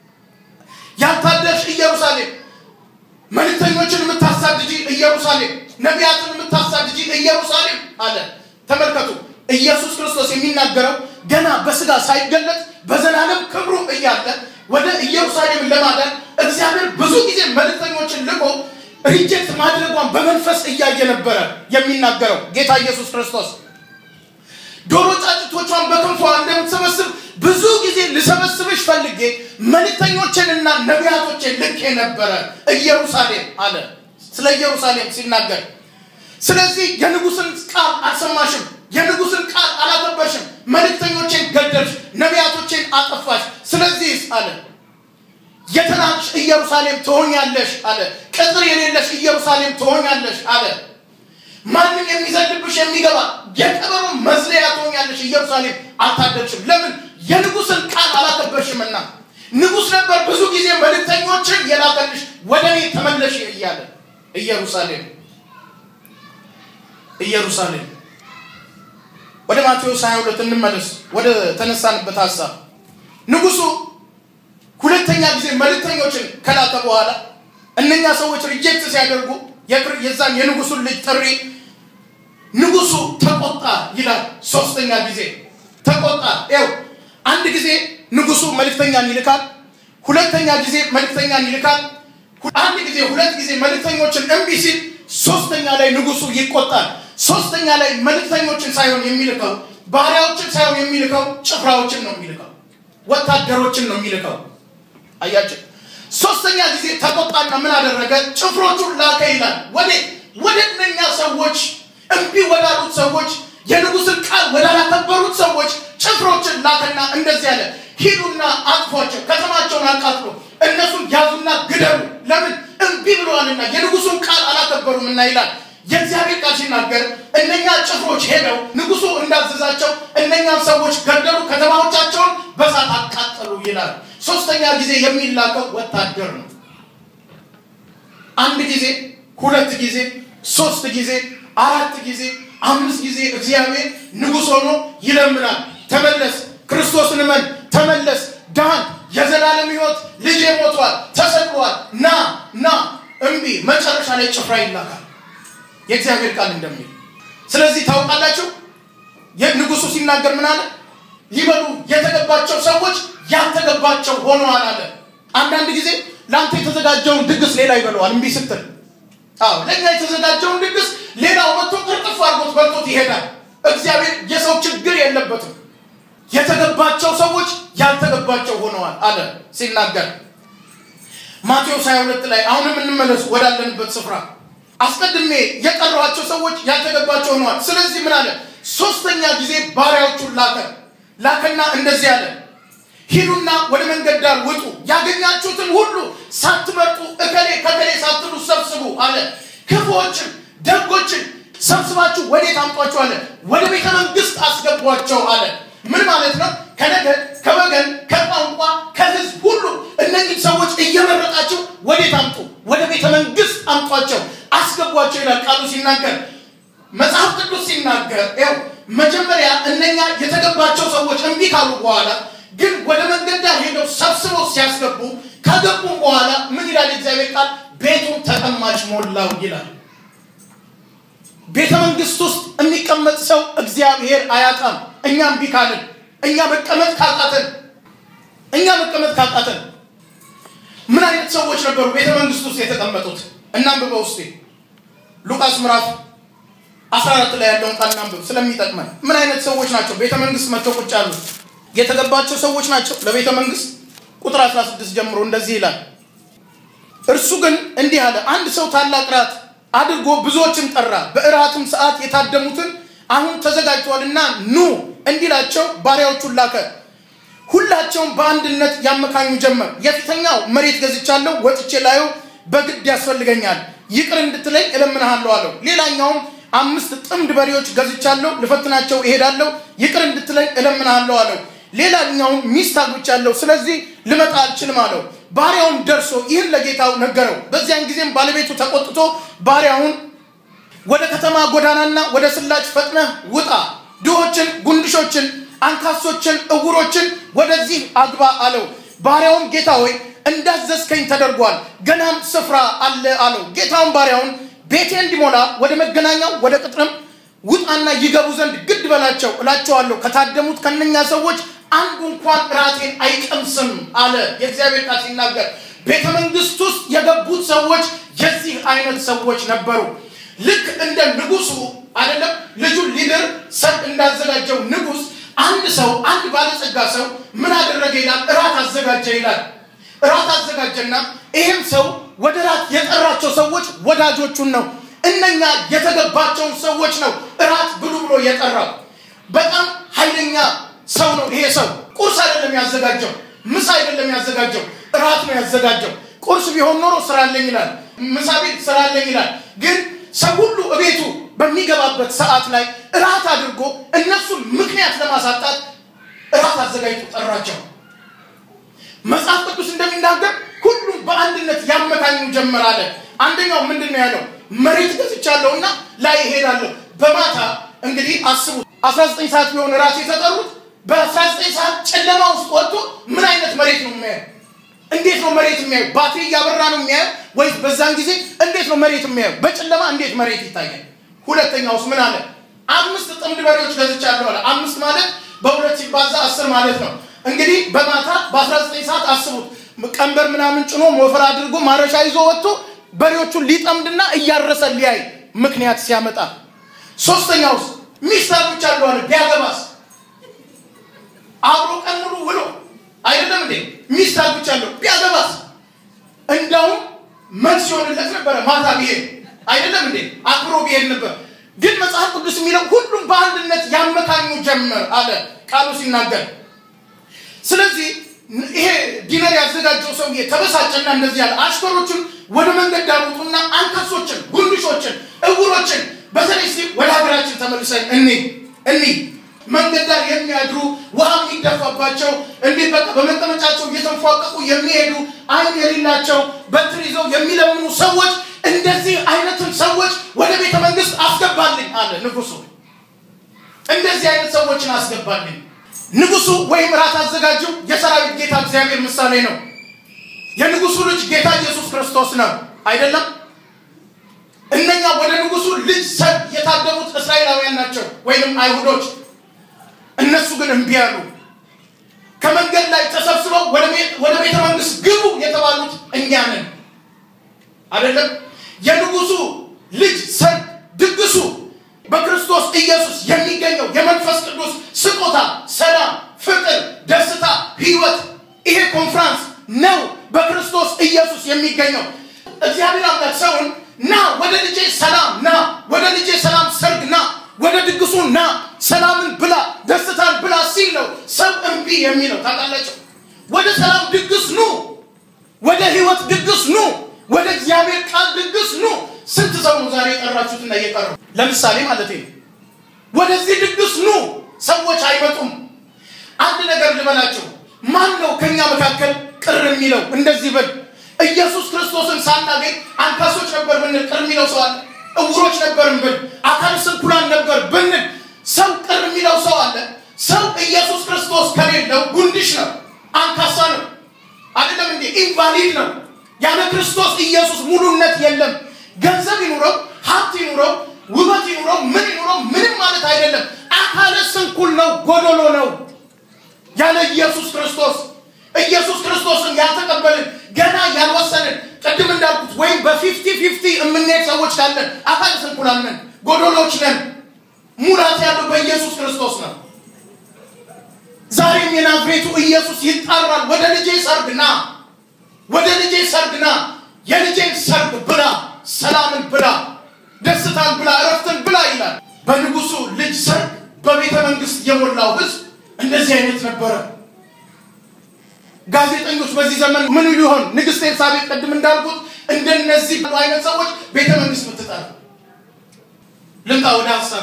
ያልታደሽ ኢየሩሳሌም መልክተኞችን የምታሳድጂ ኢየሩሳሌም ነቢያትን የምታሳድጂ ኢየሩሳሌም አለ ተመልከቱ ኢየሱስ ክርስቶስ የሚናገረው ገና በስጋ ሳይገለጥ በዘላለም ክብሩ እያለ ወደ ኢየሩሳሌም ለማዳን እግዚአብሔር ብዙ ጊዜ መልክተኞችን ልቆ ሪጀክት ማድረጓን በመንፈስ እያየ ነበረ የሚናገረው ጌታ ኢየሱስ ክርስቶስ ዶሮ ጫጭቶቿን በክንፏ እንደምትሰበስብ ብዙ ጊዜ ልሰበስብሽ ፈልጌ መልክተኞችንና ነቢያቶችን ልኬ ነበረ ኢየሩሳሌም አለ ስለ ኢየሩሳሌም ሲናገር ስለዚህ የንጉስን ቃል አልሰማሽም የንጉስን ቃል አላከበርሽም መልክተኞችን ገደልሽ ነቢያቶችን አጠፋሽ ስለዚህ አለ የተናቅሽ ኢየሩሳሌም ትሆኛለሽ አለ ቅጥር የሌለሽ ኢየሩሳሌም ትሆኛለሽ አለ ማንም የሚዘልብሽ የሚገባ የቀበሮ መዝለያ ትሆኛለሽ ኢየሩሳሌም አልታደልሽም ለምን የንጉስን ቃል አላከበርሽምና ንጉስ ነበር ብዙ ጊዜ መልክተኞችን የላከልሽ ወደ እኔ ተመለሽ እያለ ኢየሩሳሌም ኢየሩሳሌም ወደ ማቴዎስ 22 እንመለስ ወደ ተነሳንበት ሀሳብ ንጉሱ ሁለተኛ ጊዜ መልክተኞችን ከላከ በኋላ እነኛ ሰዎች ሪጀክት ሲያደርጉ የዛን የንጉሱን ልጅ ጥሪ ንጉሱ ተቆጣ ይላል ሶስተኛ ጊዜ ተቆጣ ው አንድ ጊዜ ንጉሱ መልክተኛን ይልካል ሁለተኛ ጊዜ መልክተኛን ይልካል አንድ ጊዜ ሁለት ጊዜ መልክተኞችን እምቢ ሲል ሶስተኛ ላይ ንጉሱ ይቆጣል ሶስተኛ ላይ መልክተኞችን ሳይሆን የሚልከው ባሪያዎችን ሳይሆን የሚልከው ጭፍራዎችን ነው የሚልከው ወታደሮችን ነው የሚልከው አያቸው ሶስተኛ ጊዜ ተቆጣና ምን አደረገ ጭፍሮቹን ላከ ይላል ወደ ወደ እነኛ ሰዎች እምቢ ወዳሉት ሰዎች የንጉስን ቃል ወዳላከበሩት ሰዎች ጭፍሮችን ላከና እንደዚህ አለ ሂዱና አጥፏቸው ከተማቸውን አቃጥሎ እነሱን ያዙና ግደሉ ለምን እምቢ ብለዋልና የንጉሱን ቃል አላከበሩም እና ይላል የእግዚአብሔር ቃል ሲናገር እነኛ ጭፍሮች ሄደው ንጉሱ እንዳዘዛቸው እነኛን ሰዎች ገደሉ ከተማዎቻቸውን በሳት አቃጠሉ ይላል ሶስተኛ ጊዜ የሚላከው ወታደር ነው አንድ ጊዜ ሁለት ጊዜ ሶስት ጊዜ አራት ጊዜ አምስት ጊዜ እግዚአብሔር ንጉሥ ሆኖ ይለምናል ተመለስ ክርስቶስን እመን ተመለስ ዳን የዘላለም ህይወት ልጅ ሞቷል ተሰቅሏል ና ና እምቢ መጨረሻ ላይ ጭፍራ ይላካል የእግዚአብሔር ቃል እንደሚል ስለዚህ ታውቃላችሁ ንጉሱ ሲናገር ምን አለ ሊበሉ የተገባቸው ሰዎች ያልተገባቸው ሆነዋል አለ አንዳንድ ጊዜ ለአንተ የተዘጋጀውን ድግስ ሌላ ይበለዋል እምቢ ስትል አዎ ለእኛ የተዘጋጀውን ድግስ ሌላው መጥቶ ቅርጥፍ አድርጎት በልቶት ይሄዳል እግዚአብሔር የሰው ችግር የለበትም የተገባቸው ሰዎች ያልተገባቸው ሆነዋል አለ ሲናገር ማቴዎስ 22 ላይ አሁንም እንመለስ ወዳለንበት ስፍራ አስቀድሜ የጠራኋቸው ሰዎች ያልተገባቸው ሆነዋል ስለዚህ ምን አለ ሶስተኛ ጊዜ ባሪያዎቹን ላከ ላከና እንደዚህ አለ ሂዱና ወደ መንገድ ዳር ውጡ ያገኛችሁትን ሁሉ ሳትመርጡ እከሌ ከከሌ ሳትሉ ሰብስቡ አለ ክፉዎችን ደጎችን ሰብስባችሁ ወዴት አምጧቸው አለ ወደ ቤተ መንግስት አስገቧቸው አለ ምን ማለት ነው ከነገድ ከወገን ከቋንቋ ከህዝብ ሁሉ እነዚህ ሰዎች እየመረጣችሁ ወዴት አምጡ ወደ ቤተ መንግስት አምጧቸው አስገቧቸው ይላል ቃሉ ሲናገር መጽሐፍ ቅዱስ ሲናገር ው መጀመሪያ እነኛ የተገባቸው ሰዎች እምቢ ካሉ በኋላ ግን ወደ መንገድ ዳር ሄደው ሰብስበው ሲያስገቡ ከገቡ በኋላ ምን ይላል እግዚአብሔር ቃል ቤቱን ተቀማጭ ሞላው ይላል ቤተ መንግስት ውስጥ የሚቀመጥ ሰው እግዚአብሔር አያጣም እኛ እምቢ ካልን እኛ መቀመጥ ካቃተን እኛ መቀመጥ ካቃተን ምን አይነት ሰዎች ነበሩ ቤተ መንግስት ውስጥ የተቀመጡት እናንብበው ውስጤ ሉቃስ ምዕራፍ 14 ላይ ያለውን ቃል እናንብብ ስለሚጠቅመን ምን አይነት ሰዎች ናቸው ቤተ መንግስት መጥተው ቁጭ ያሉ የተገባቸው ሰዎች ናቸው ለቤተ መንግስት ቁጥር 16 ጀምሮ እንደዚህ ይላል እርሱ ግን እንዲህ አለ አንድ ሰው ታላቅ ራት አድርጎ ብዙዎችን ጠራ በእራትም ሰዓት የታደሙትን አሁን ተዘጋጅተዋልና ኑ እንዲላቸው ባሪያዎቹን ላከ ሁላቸውም በአንድነት ያመካኙ ጀመር የፊተኛው መሬት ገዝቻለሁ ወጥቼ ላዩ በግድ ያስፈልገኛል ይቅር እንድትለኝ እለምንሃለሁ አለው ሌላኛውም አምስት ጥምድ በሬዎች ገዝቻለሁ ልፈትናቸው እሄዳለሁ ይቅር እንድትለኝ እለምንሃለሁ አለው ሌላኛውም ሚስት አግብቻለሁ ስለዚህ ልመጣ አልችልም አለው ባሪያውም ደርሶ ይህን ለጌታው ነገረው በዚያን ጊዜም ባለቤቱ ተቆጥቶ ባሪያውን ወደ ከተማ ጎዳናና ወደ ስላጭ ፈጥነህ ውጣ ድሆችን ጉንድሾችን አንካሶችን እውሮችን ወደዚህ አግባ አለው ባሪያውም ጌታ ሆይ እንዳዘዝከኝ ተደርጓል ገናም ስፍራ አለ አለው ጌታውን ባሪያውን ቤቴ እንዲሞላ ወደ መገናኛው ወደ ቅጥርም ውጣና ይገቡ ዘንድ ግድ በላቸው እላቸዋለሁ ከታደሙት ከነኛ ሰዎች አንዱ እንኳን ራቴን አይቀምስም አለ የእግዚአብሔር ቃል ሲናገር ቤተ መንግስት ውስጥ የገቡት ሰዎች የዚህ አይነት ሰዎች ነበሩ ልክ እንደ ንጉሱ አይደለም ልጁን ሊድር ሰርግ እንዳዘጋጀው ንጉስ አንድ ሰው አንድ ባለጸጋ ሰው ምን አደረገ ይላል እራት አዘጋጀ ይላል እራት አዘጋጀና ይህም ሰው ወደ ራት የጠራቸው ሰዎች ወዳጆቹን ነው እነኛ የተገባቸውን ሰዎች ነው እራት ብሉ ብሎ የጠራው በጣም ኃይለኛ ሰው ነው ይሄ ሰው ቁርስ አይደለም ያዘጋጀው ምሳ አይደለም ያዘጋጀው እራት ነው ያዘጋጀው ቁርስ ቢሆን ኖሮ ስራለኝ ይላል ምሳ ቤት ስራለኝ ይላል ግን ሰው ሁሉ እቤቱ በሚገባበት ሰዓት ላይ እራት አድርጎ እነሱን ምክንያት ለማሳጣት እራት አዘጋጅቶ ጠራቸው መጽሐፍ ቅዱስ እንደሚናገር ሁሉም በአንድነት ያመካኙ ጀመር አለ አንደኛው ምንድን ነው ያለው መሬት ገዝቻለሁና ላይ እሄዳለሁ በማታ እንግዲህ አስቡ 19 ሰዓት ቢሆን እራት የተጠሩት በ19 ሰዓት ጨለማ ውስጥ ወጥቶ ምን አይነት መሬት ነው የሚያየው እንዴት ነው መሬት የሚያየው ባትሪ እያበራ ነው የሚያየው ወይስ በዛን ጊዜ እንዴት ነው መሬት የሚያየው በጨለማ እንዴት መሬት ይታያል ሁለተኛውስ ምን አለ አምስት ጥምድ በሬዎች ገዝቻለሁ አለ አምስት ማለት በሁለት ሲባዛ አስር ማለት ነው እንግዲህ በማታ በ19 ሰዓት አስቡት ቀንበር ምናምን ጭኖ ሞፈር አድርጎ ማረሻ ይዞ ወጥቶ በሬዎቹን ሊጠምድና እያረሰ ሊያይ ምክንያት ሲያመጣ ሶስተኛውስ ሚስት አግብቻለሁ አለ ቢያገባስ አብሮ ቀን ሙሉ ውሎ አይደለም እንዴ ሚስት አግብቻለሁ ቢያገባስ እንዳውም መልስ ይሆንለት ነበረ ማታ ቢሄድ አይደለም እንዴ አክብሮ ቢሄድ ነበር ግን መጽሐፍ ቅዱስ የሚለው ሁሉም በአንድነት ያመካኙ ጀመር አለ ቃሉ ሲናገር ስለዚህ ይሄ ዲነር ያዘጋጀው ሰውዬ ተበሳጨና እንደዚህ ያለ አሽከሮችን ወደ መንገድ ዳሩቱና አንከሶችን ጉንድሾችን እውሮችን በተለይ ሲ ወደ ሀገራችን ተመልሰን እኒ እኒ መንገድ ዳር የሚያድሩ ውሃ የሚደፋባቸው እንዴት በቃ በመቀመጫቸው እየተንፏቀቁ የሚሄዱ አይን የሌላቸው በትር ይዘው የሚለምኑ ሰዎች እንደዚህ አይነትን ሰዎች ወደ ቤተ መንግስት አስገባልኝ አለ ንጉሱ እንደዚህ አይነት ሰዎችን አስገባልኝ ንጉሱ ወይም ራት አዘጋጀው የሰራዊት ጌታ እግዚአብሔር ምሳሌ ነው የንጉሱ ልጅ ጌታ ኢየሱስ ክርስቶስ ነው አይደለም እነኛ ወደ ንጉሱ ልጅ ሰብ የታደሙት እስራኤላውያን ናቸው ወይም አይሁዶች እነሱ ግን እምቢ አሉ ከመንገድ ላይ ተሰብስበው ወደ ቤተ መንግስት ግቡ የተባሉት እኛ ነን አይደለም የንጉሱ ልጅ ሰርግ ድግሱ በክርስቶስ ኢየሱስ የሚገኘው የመንፈስ ቅዱስ ስጦታ ሰላም የሚገኘው። እግዚአብሔር አምላክ ሰውን ና ወደ ልጄ ሰላም ና፣ ወደ ልጄ ሰላም ሰርግ ና፣ ወደ ድግሱ ና፣ ሰላምን ብላ፣ ደስታን ብላ ሲል ነው ሰው እምቢ የሚለው ታውቃላችሁ። ወደ ሰላም ድግስ ኑ፣ ወደ ህይወት ድግስ ኑ፣ ወደ እግዚአብሔር ቃል ድግስ ኑ። ስንት ሰው ነው ዛሬ የጠራችሁትና እየቀረው? ለምሳሌ ማለት ነው ወደዚህ ድግስ ኑ፣ ሰዎች አይመጡም። አንድ ነገር ልበላቸው። ማን ነው ከኛ መካከል ቅር የሚለው? እንደዚህ ብል ኢየሱስ ክርስቶስን ሳናገኝ አንካሶች ነበር ብንል ቅር የሚለው ሰው አለ? እውሮች ነበርን ብል አካል ስንኩላን ነበር ብንል ሰው ቅር የሚለው ሰው አለ? ሰው ኢየሱስ ክርስቶስ ከሌለው ጉንድሽ ነው፣ አንካሳ ነው፣ አይደለም እንዴ? ኢንቫሊድ ነው። ያለ ክርስቶስ ኢየሱስ ሙሉነት የለም። ገንዘብ ይኑረው፣ ሀብት ይኑረው፣ ውበት ይኑረው፣ ምን ይኑረው፣ ምንም ማለት አይደለም። አካለ ስንኩል ነው፣ ጎዶሎ ነው። ያለ ኢየሱስ ክርስቶስ ኢየሱስ ክርስቶስን ያልተቀበልን ገና ያልወሰንን ቅድም እንዳልኩት ወይም በፊፍቲ ፊፍቲ የምንሄድ ሰዎች ካለን አካል ስንኩላን ነን፣ ጎዶሎች ነን። ሙላት ያለው በኢየሱስ ክርስቶስ ነው። ዛሬም የናዝሬቱ ኢየሱስ ይጣራል። ወደ ልጄ ሰርግ ና፣ ወደ ልጄ ሰርግ ና፣ የልጄን ሰርግ ብላ፣ ሰላምን ብላ፣ ደስታን ብላ፣ እረፍትን ብላ ይላል። በንጉሱ ልጅ ሰርግ በቤተ መንግስት የሞላው ህዝብ እንደዚህ አይነት ነበረ። ጋዜጠኞች በዚህ ዘመን ምን ሊሆን ንግስት ኤልሳቤጥ ቅድም እንዳልኩት እንደነዚህ አይነት ሰዎች ቤተ መንግስት ምትጠራ ልምጣ ወደ ሀሳቤ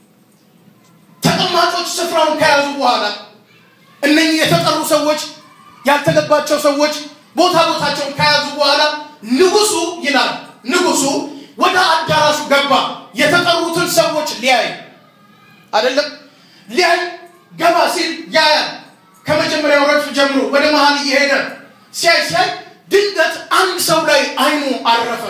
ተቀማጮች ስፍራውን ከያዙ በኋላ እነኚህ የተጠሩ ሰዎች ያልተገባቸው ሰዎች ቦታ ቦታቸውን ከያዙ በኋላ ንጉሱ ይላል ንጉሱ ወደ አዳራሹ ገባ የተጠሩትን ሰዎች ሊያይ አይደለም ሊያይ ገባ ሲል ያያል ከመጀመሪያው ረድፍ ጀምሮ ወደ መሀል እየሄደ ሲያይ ሲያይ ድንገት አንድ ሰው ላይ አይኑ አረፈ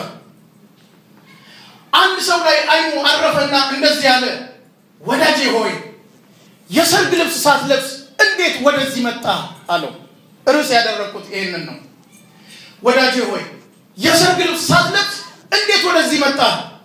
አንድ ሰው ላይ አይኑ አረፈና እንደዚህ ያለ ወዳጄ ሆይ የሰርግ ልብስ ሳትለብስ እንዴት ወደዚህ መጣ አለው ርዕስ ያደረግኩት ይህንን ነው ወዳጄ ሆይ የሰርግ ልብስ ሳትለብስ እንዴት ወደዚህ መጣ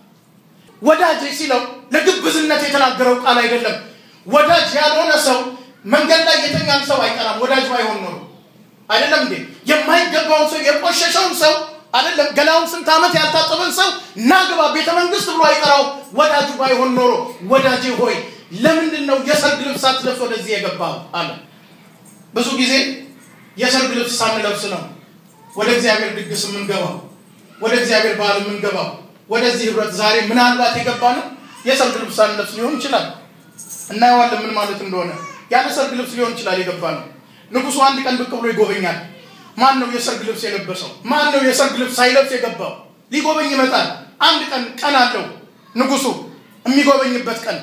ወዳጄ ሲለው ለግብዝነት የተናገረው ቃል አይደለም ወዳጅ ያልሆነ ሰው መንገድ ላይ የተኛን ሰው አይጠራም ወዳጅ ባይሆን ኖሮ አይደለም እንዴ የማይገባውን ሰው የቆሸሸውን ሰው አይደለም ገላውን ስንት ዓመት ያልታጠበን ሰው ናግባ ቤተ መንግስት ብሎ አይጠራው ወዳጁ ባይሆን ኖሮ ወዳጄ ሆይ ለምንድን ነው የሰርግ ልብስ ሳትለብስ ወደዚህ የገባው አለ ብዙ ጊዜ የሰርግ ልብስ ሳንለብስ ነው ወደ እግዚአብሔር ድግስ የምንገባው ወደ እግዚአብሔር በዓል የምንገባው ወደዚህ ህብረት ዛሬ ምናልባት የገባ ነው የሰርግ ልብስ ሳንለብስ ሊሆን ይችላል እናየዋለን ምን ማለት እንደሆነ ያለ ሰርግ ልብስ ሊሆን ይችላል የገባ ነው ንጉሱ አንድ ቀን ብቅ ብሎ ይጎበኛል ማን ነው የሰርግ ልብስ የለበሰው ማን ነው የሰርግ ልብስ ሳይለብስ የገባው ሊጎበኝ ይመጣል አንድ ቀን ቀን አለው ንጉሱ የሚጎበኝበት ቀን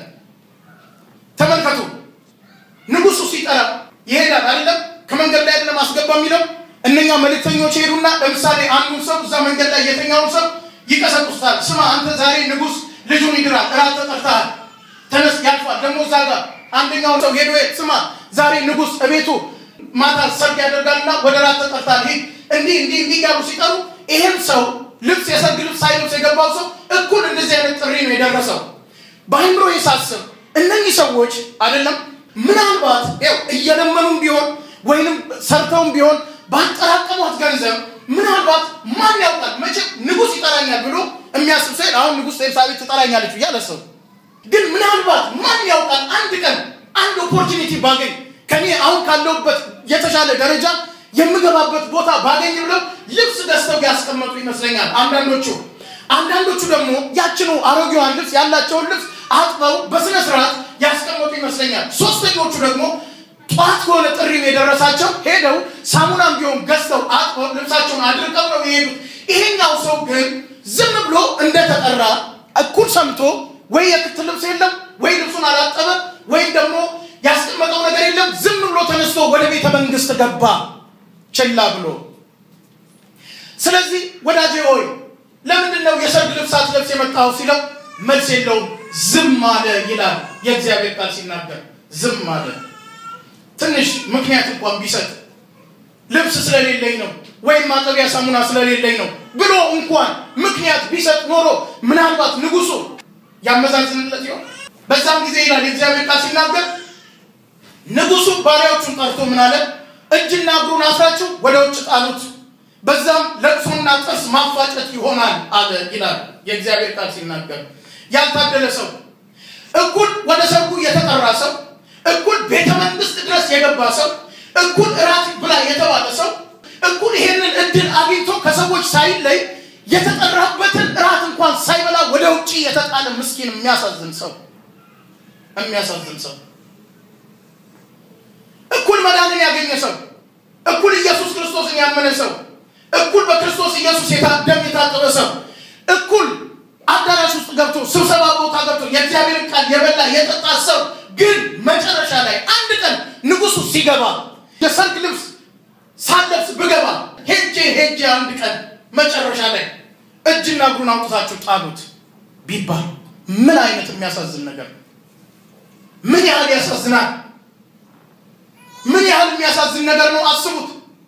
ተመልከቱ ንጉሱ ሲጠራ ይሄዳል አይደለም ከመንገድ ላይ አይደለም አስገባ የሚለው እነኛ መልእክተኞች ሄዱና ለምሳሌ አንዱን ሰው እዛ መንገድ ላይ የተኛውን ሰው ይቀሰቅሱታል ስማ አንተ ዛሬ ንጉስ ልጁን ይድራል እራት ተጠርተሃል ተነስ ያልፋል ደግሞ እዛ ጋር አንደኛውን ሰው ሄዶ ስማ ዛሬ ንጉስ እቤቱ ማታ ሰርግ ያደርጋልና ወደ ራት ተጠርታል ሂድ እንዲህ እንዲህ እንዲህ እያሉ ሲጠሩ ይህም ሰው ልብስ የሰርግ ልብስ ሳይለብስ የገባው ሰው እኩል እንደዚህ አይነት ጥሪ ነው የደረሰው በአይምሮ የሳስብ እነኚህ ሰዎች አይደለም ምናልባት ው እየለመኑም ቢሆን ወይንም ሰርተውም ቢሆን ባጠራቀሟት ገንዘብ ምናልባት ማን ያውቃል መቼም ንጉስ ይጠራኛል ብሎ የሚያስብ ሰው አሁን ንጉስ ኤልሳቤጥ ትጠራኛለች ብዬ አላሰቡ ግን ምናልባት ማን ያውቃል አንድ ቀን አንድ ኦፖርቹኒቲ ባገኝ ከኔ አሁን ካለውበት የተሻለ ደረጃ የምገባበት ቦታ ባገኝ ብለው ልብስ ገዝተው ያስቀመጡ ይመስለኛል አንዳንዶቹ አንዳንዶቹ ደግሞ ያችኑ አሮጌዋን ልብስ ያላቸውን ልብስ አጥበው በስነ ስርዓት ያስቀመጡ ይመስለኛል ሶስተኞቹ ደግሞ ጠዋት ከሆነ ጥሪው የደረሳቸው ሄደው ሳሙናም ቢሆን ገዝተው አጥበው ልብሳቸውን አድርቀው ነው የሄዱት ይሄኛው ሰው ግን ዝም ብሎ እንደተጠራ እኩል ሰምቶ ወይ የክት ልብስ የለም ወይ ልብሱን አላጠበ ወይም ደግሞ ያስቀመጠው ነገር የለም ዝም ብሎ ተነስቶ ወደ ቤተ መንግስት ገባ ችላ ብሎ ስለዚህ ወዳጄ ሆይ ለምንድን ነው የሰርግ ልብስ አትለብስ የመጣው ሲለው መልስ የለውም ዝም አለ ይላል የእግዚአብሔር ቃል ሲናገር ዝም አለ ትንሽ ምክንያት እንኳን ቢሰጥ ልብስ ስለሌለኝ ነው ወይም ማጠቢያ ሳሙና ስለሌለኝ ነው ብሎ እንኳን ምክንያት ቢሰጥ ኖሮ ምናልባት ንጉሱ ያመዛዝንለት ይሆን በዛም ጊዜ ይላል የእግዚአብሔር ቃል ሲናገር ንጉሱ ባሪያዎቹን ጠርቶ ምን አለ እጅና እግሩን አስራችሁ ወደ ውጭ ጣሉት በዛም ለቅሶና ጥርስ ማፋጨት ይሆናል አለ ይላል የእግዚአብሔር ቃል ሲናገር። ያልታደለ ሰው እኩል ወደ ሰርጉ የተጠራ ሰው እኩል ቤተ መንግስት ድረስ የገባ ሰው እኩል እራት ብላ የተባለ ሰው እኩል ይሄንን እድል አግኝቶ ከሰዎች ሳይለይ የተጠራበትን እራት እንኳን ሳይበላ ወደ ውጭ የተጣለ ምስኪን የሚያሳዝን ሰው የሚያሳዝን ሰው እኩል መዳንን ያገኘ ሰው እኩል ኢየሱስ ክርስቶስን ያመነ ሰው እኩል በክርስቶስ ኢየሱስ ደም የታጠበ ሰው እኩል አዳራሽ ውስጥ ገብቶ ስብሰባ ቦታ ገብቶ የእግዚአብሔርን ቃል የበላ የጠጣ ሰው ግን መጨረሻ ላይ አንድ ቀን ንጉሱ ሲገባ የሰርግ ልብስ ሳለብስ ብገባ ሄጄ ሄጄ አንድ ቀን መጨረሻ ላይ እጅና እግሩን አውጥታችሁ ጣሉት ቢባል ምን አይነት የሚያሳዝን ነገር ነው! ምን ያህል ያሳዝናል! ምን ያህል የሚያሳዝን ነገር ነው! አስቡት።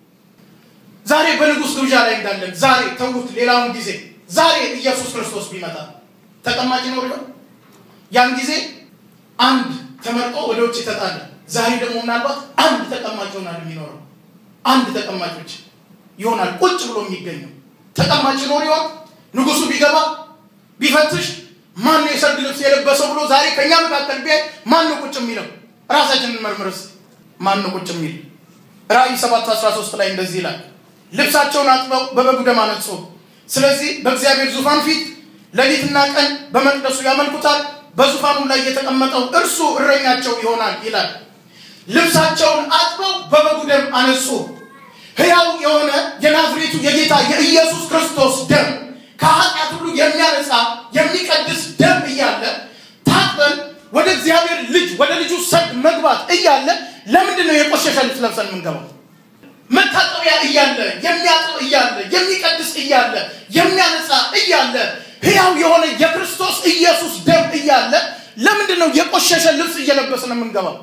ዛሬ በንጉሥ ግብዣ ላይ እንዳለን ዛሬ ተዉት፣ ሌላውን ጊዜ ዛሬ ኢየሱስ ክርስቶስ ቢመጣ ተቀማጭ ይኖር ይሆን? ያን ጊዜ አንድ ተመርጦ ወደ ውጭ ተጣለ። ዛሬ ደግሞ ምናልባት አንድ ተቀማጭ ይሆናል የሚኖረው አንድ ተቀማጮች ይሆናል ቁጭ ብሎ የሚገኘው ተቀማጭ ይኖር ይሆን? ንጉሱ ቢገባ ቢፈትሽ ማን ነው የሰርግ ልብስ የለበሰው ብሎ ዛሬ ከእኛ መካከል ቢያይ ማን ነው ቁጭ የሚለው? ራሳችንን መርምርስ። ማን ነው ቁጭ የሚል? ራእይ 7 13 ላይ እንደዚህ ይላል፣ ልብሳቸውን አጥበው በበጉ ደም አነጹ። ስለዚህ በእግዚአብሔር ዙፋን ፊት ሌሊትና ቀን በመቅደሱ ያመልኩታል፣ በዙፋኑም ላይ የተቀመጠው እርሱ እረኛቸው ይሆናል ይላል። ልብሳቸውን አጥበው በበጉ ደም አነጹ። ሕያው የሆነ የናዝሬቱ የጌታ የኢየሱስ ክርስቶስ ደም ከኃጢአት ሁሉ የሚያነጻ የሚቀድስ ደም እያለ ታጥበን ወደ እግዚአብሔር ልጅ ወደ ልጁ ሰርግ መግባት እያለ ለምንድን ነው የቆሸሸ ልብስ ለብሰን የምንገባው? መታጠቢያ እያለ የሚያጥብ እያለ የሚቀድስ እያለ የሚያነጻ እያለ ሕያው የሆነ የክርስቶስ ኢየሱስ ደም እያለ ለምንድን ነው የቆሸሸ ልብስ እየለበስን የምንገባው?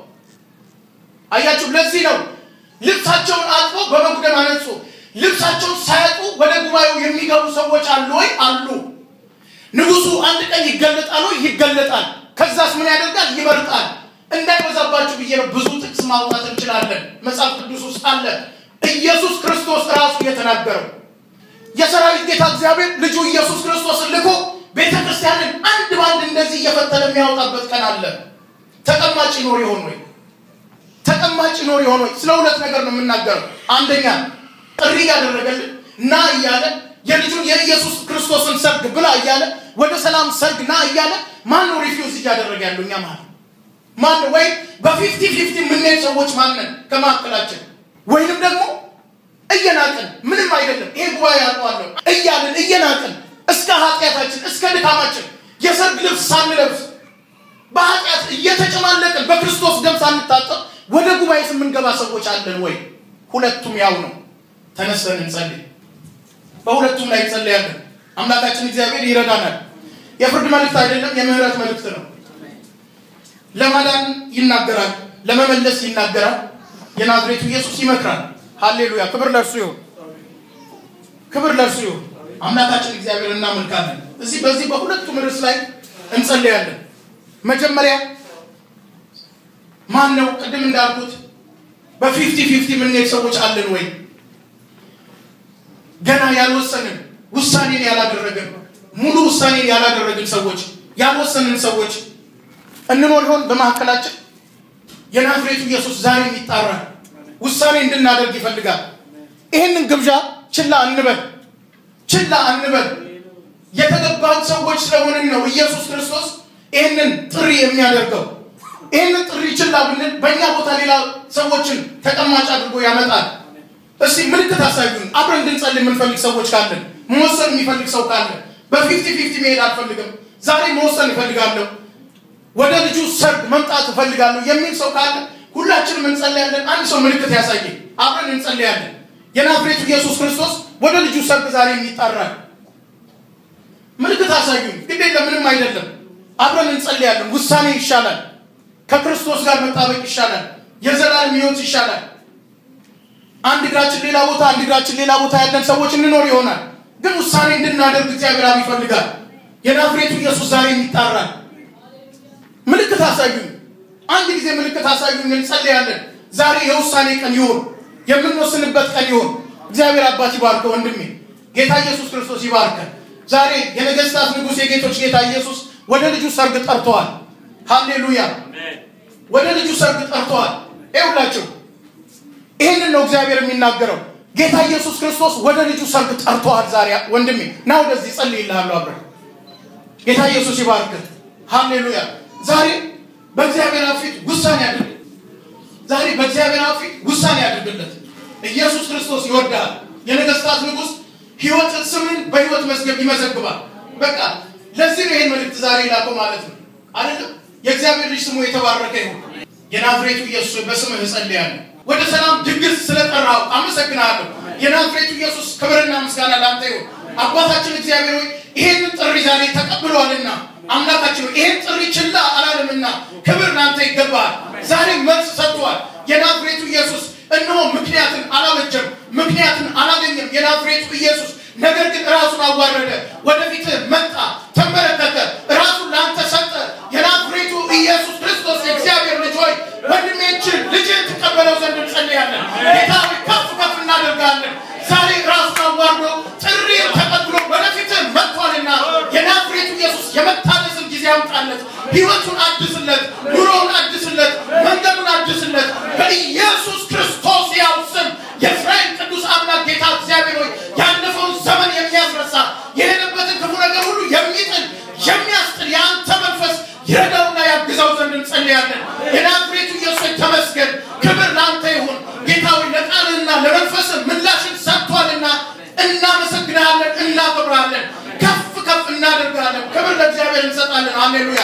አያችሁ፣ ለዚህ ነው ልብሳቸውን አጥቦ በበጉ ደም አነጹ። ልብሳቸውን ሳያጡ ወደ ጉባኤው የሚገቡ ሰዎች አሉ ወይ? አሉ። ንጉሱ አንድ ቀን ይገለጣል ወይ? ይገለጣል። ከዛስ ምን ያደርጋል? ይመርጣል። እንዳይበዛባችሁ ብዬ ነው። ብዙ ጥቅስ ማውጣት እንችላለን። መጽሐፍ ቅዱስ ውስጥ አለ። ኢየሱስ ክርስቶስ ራሱ የተናገረው የሰራዊት ጌታ እግዚአብሔር ልጁ ኢየሱስ ክርስቶስን ልኮ ቤተ ክርስቲያንን አንድ በአንድ እንደዚህ እየፈተለ የሚያወጣበት ቀን አለ። ተቀማጭ ይኖር ይሆን ወይ? ተቀማጭ ይኖር ይሆን ወይ? ስለ ሁለት ነገር ነው የምናገረው። አንደኛ ጥሪ እያደረገልን ና እያለ የልጁን የኢየሱስ ክርስቶስን ሰርግ ብላ እያለ ወደ ሰላም ሰርግ ና እያለ ማን ነው ሪፊውዝ እያደረገ ያለው? እኛ ማለት ማን ነው? ወይም በፊፍቲ ፊፍቲ የምንሄድ ሰዎች ማንን ከመካከላችን ወይንም ደግሞ እየናቅን ምንም አይደለም ይሄ ጉባኤ ያውቀዋለሁ እያልን እየናቅን እስከ ኃጢአታችን እስከ ድካማችን የሰርግ ልብስ ሳንለብስ በኃጢአት እየተጨማለቅን በክርስቶስ ደም ሳንታጠብ ወደ ጉባኤ የምንገባ ሰዎች አለን ወይ? ሁለቱም ያው ነው። ተነስተን እንጸልይ። በሁለቱም ላይ እንጸልያለን። አምላካችን እግዚአብሔር ይረዳናል። የፍርድ መልእክት አይደለም፣ የምህረት መልእክት ነው። ለማዳን ይናገራል፣ ለመመለስ ይናገራል። የናዝሬቱ ኢየሱስ ይመክራል። ሃሌሉያ! ክብር ለእርሱ ይሁን፣ ክብር ለእርሱ ይሁን። አምላካችን እግዚአብሔር እናመልካለን። እዚህ በዚህ በሁለቱም ርዕስ ላይ እንጸልያለን። መጀመሪያ ማን ነው? ቅድም እንዳልኩት በፊፍቲ ፊፍቲ የምንሄድ ሰዎች አለን ወይ? ገና ያልወሰንን ውሳኔን ያላደረግን ሙሉ ውሳኔን ያላደረግን ሰዎች ያልወሰንን ሰዎች እንኖር ይሆን በመካከላችን? የናዝሬቱ ኢየሱስ ዛሬም ይጣራል። ውሳኔ እንድናደርግ ይፈልጋል። ይህንን ግብዣ ችላ እንበል፣ ችላ እንበል። የተገባን ሰዎች ስለሆንን ነው ኢየሱስ ክርስቶስ ይህንን ጥሪ የሚያደርገው። ይህንን ጥሪ ችላ ብንል በእኛ ቦታ ሌላ ሰዎችን ተቀማጭ አድርጎ ያመጣል። እስቲ ምልክት አሳዩን። አብረን እንድንጸልይ የምንፈልግ ሰዎች ካለን፣ መወሰን የሚፈልግ ሰው ካለ በፊፍቲ ፊፍቲ መሄድ አልፈልግም፣ ዛሬ መወሰን እፈልጋለሁ፣ ወደ ልጁ ሰርግ መምጣት እፈልጋለሁ የሚል ሰው ካለ ሁላችንም እንጸልያለን። አንድ ሰው ምልክት ያሳየ፣ አብረን እንጸልያለን። የናዝሬቱ ኢየሱስ ክርስቶስ ወደ ልጁ ሰርግ ዛሬም ይጣራል። ምልክት አሳዩን። ግድ የለም ምንም አይደለም። አብረን እንጸልያለን። ውሳኔ ይሻላል። ከክርስቶስ ጋር መጣበቅ ይሻላል። የዘላለም ሕይወት ይሻላል። አንድ እግራችን ሌላ ቦታ አንድ እግራችን ሌላ ቦታ ያለን ሰዎች እንኖር ይሆናል። ግን ውሳኔ እንድናደርግ እግዚአብሔር አብ ይፈልጋል። የናዝሬቱ ኢየሱስ ዛሬም ይጣራል። ምልክት አሳዩን። አንድ ጊዜ ምልክት አሳዩን። እንጸልያለን። ዛሬ የውሳኔ ቀን ይሁን፣ የምንወስንበት ቀን ይሁን። እግዚአብሔር አባት ይባርከው ወንድሜ። ጌታ ኢየሱስ ክርስቶስ ይባርከን። ዛሬ የነገስታት ንጉሥ የጌቶች ጌታ ኢየሱስ ወደ ልጁ ሰርግ ጠርተዋል። ሃሌሉያ! ወደ ልጁ ሰርግ ጠርተዋል። ይኸውላችሁ ይህንን ነው እግዚአብሔር የሚናገረው። ጌታ ኢየሱስ ክርስቶስ ወደ ልጁ ሰርግ ጠርተዋል። ዛሬ ወንድሜ ና ወደዚህ ጸልይልሃለሁ አብረን። ጌታ ኢየሱስ ይባርክህ። ሃሌሉያ! ዛሬ በእግዚአብሔር አብ ፊት ውሳኔ አድርግ። ዛሬ በእግዚአብሔር አብ ፊት ውሳኔ አድርግለት። ኢየሱስ ክርስቶስ ይወዳል። የነገስታት ንጉሥ ህይወት ስምን በህይወት መዝገብ ይመዘግባል። በቃ ለዚህ ነው ይህን መልእክት ዛሬ ላከው ማለት ነው አይደለም። የእግዚአብሔር ልጅ ስሙ የተባረከ ይሁን። የናዝሬቱ ኢየሱስ በስምህ እጸልያለሁ። ወደ ሰላም ድግስ ስለጠራው አመሰግናለሁ። የናዝሬቱ ኢየሱስ ክብርና ምስጋና ላንተ ይሁን። አባታችን እግዚአብሔር ሆይ ይሄንን ጥሪ ዛሬ ተቀብሏልና አምላካችን ሆይ ይሄን ጥሪ ችላ አላለምና ክብር ላንተ ይገባል። ዛሬ መልስ ሰጥቷል። የናዝሬቱ ኢየሱስ እነሆ ምክንያትን አላበጀም፣ ምክንያትን አላገኘም። የናዝሬቱ ኢየሱስ ነገር ግን ራሱን አዋረደ፣ ወደፊት መጣ፣ ተመለከተ፣ ራሱን ለአንተ ሰጠ። የናዝሬቱ ኢየሱስ ክርስቶስ የእግዚአብሔር ልጅ ሆይ ወንድሜችን ልጅን ትቀበለው ዘንድ እንጸልያለን። ጌታ ሆይ ከፍ ከፍ እናደርጋለን። ዛሬ ራሱን አዋርዶ ጥሪ ተቀብሎ ወደፊት መጥቷልና የናዝሬቱ ኢየሱስ የመታደስን ጊዜ ያምጣለት፣ ህይወቱን አድስለት፣ ኑሮውን አድስለት፣ መንገዱን አድስለት በኢየሱስ ክርስቶስ ያው ስም የእስራኤል ቅዱስ አምላክ ጌታ እግዚአብሔር ሆይ ያለፈውን ዘመን የሚያስረሳ የሄደበትን ክፉ ነገር ሁሉ የሚጥል የሚያስጥል የአንተ መንፈስ ይረዳውና ያግዛው ዘንድ እንጸልያለን። የናዝሬቱ ኢየሱስ ተመስገን፣ ክብር ለአንተ ይሁን። ጌታ ሆይ ለቃልህና ለመንፈስ ምላሽን ሰጥቷልና እናመሰግናለን፣ እናከብራለን፣ ከፍ ከፍ እናደርጋለን። ክብር ለእግዚአብሔር እንሰጣለን። አሌሉያ።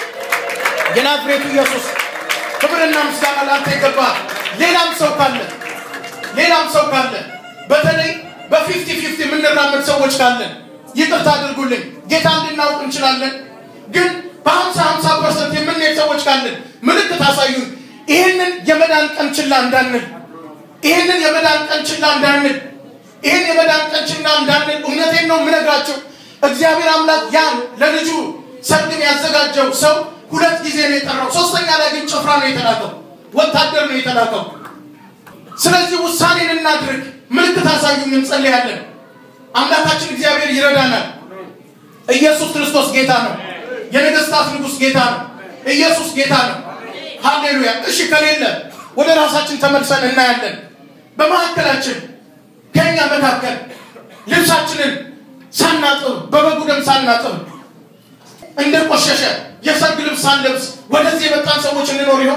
የናዝሬቱ ኢየሱስ ክብርና ምስጋና ለአንተ ይገባል። ሌላም ሰው ካለ ሌላም ሰው ካለ በተለይ በፊፍቲ ፊፍቲ የምንራመድ ሰዎች ካለን ይቅርታ አድርጉልኝ። ጌታ እንድናውቅ እንችላለን፣ ግን በሀምሳ ሀምሳ ፐርሰንት የምንሄድ ሰዎች ካለን ምልክት አሳዩን። ይህንን የመዳን ቀን ችላ እንዳንል ይህንን የመዳን ቀን ችላ እንዳንል ይህን የመዳን ቀን ችላ እንዳንል እውነቴን ነው የምነግራቸው። እግዚአብሔር አምላክ ያን ለልጁ ሰርግን ያዘጋጀው ሰው ሁለት ጊዜ ነው የጠራው። ሶስተኛ ላይ ግን ጭፍራ ነው የተላከው፣ ወታደር ነው የተላከው። ስለዚህ ውሳኔን እናድርግ። ምልክት አሳዩን፣ እንጸልያለን። አምላካችን እግዚአብሔር ይረዳናል። ኢየሱስ ክርስቶስ ጌታ ነው። የነገስታት ንጉሥ ጌታ ነው። ኢየሱስ ጌታ ነው። ሃሌሉያ። እሺ ከሌለ ወደ ራሳችን ተመልሰን እናያለን። በመካከላችን ከኛ መካከል ልብሳችንን ሳናጥብ በበጉ ደም ሳናጥብ እንደቆሸሸ የሰርግ ልብስ ሳንለብስ ወደዚህ የመጣን ሰዎች እንኖር ይሆን?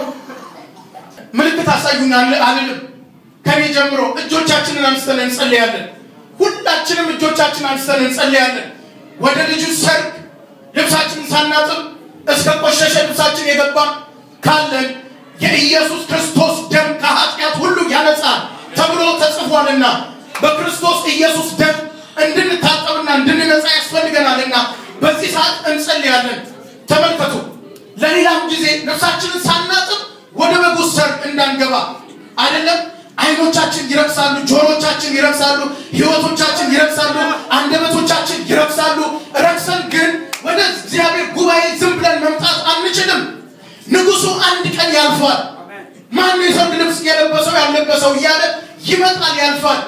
ምልክት አሳዩን አልልም። ከኔ ጀምሮ እጆቻችንን አንስተን እንጸልያለን። ሁላችንም እጆቻችን አንስተን እንጸልያለን። ወደ ልጁ ሰርግ ልብሳችንን ሳናጥብ እስከ ቆሸሸ ልብሳችን የገባ ካለን የኢየሱስ ክርስቶስ ደም ከኃጢአት ሁሉ ያነጻል ተብሎ ተጽፏልና በክርስቶስ ኢየሱስ ደም እንድንታጠብና እንድንነጻ ያስፈልገናልና በዚህ ሰዓት እንጸልያለን። ተመልከቱ፣ ለሌላም ጊዜ ነፍሳችንን ሳናጥብ ወደ በጉ ሰርግ እንዳንገባ አይደለም። አይኖቻችን ይረክሳሉ፣ ጆሮቻችን ይረክሳሉ፣ ህይወቶቻችን ይረክሳሉ፣ አንደበቶቻችን ይረክሳሉ። ረክሰን ግን ወደ እግዚአብሔር ጉባኤ ዝም ብለን መምጣት አንችልም። ንጉሱ አንድ ቀን ያልፋል። ማን የሰርግ ልብስ የለበሰው ያለበሰው እያለ ይመጣል፣ ያልፋል።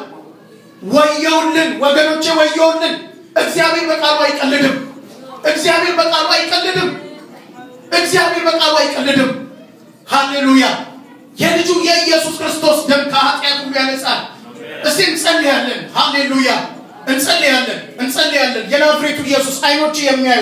ወየውልን ወገኖቼ፣ ወየውልን። እግዚአብሔር በቃሉ አይቀልድም። እግዚአብሔር በቃሉ አይቀልድም። እግዚአብሔር በቃሉ አይቀልድም። ሃሌሉያ! የልጁ የኢየሱስ ክርስቶስ ደም ከኃጢአት ሁሉ ያነጻል። እስቲ እንጸልያለን። ሃሌሉያ! እንጸልያለን፣ እንጸልያለን። የናዝሬቱ ኢየሱስ አይኖች የሚያዩ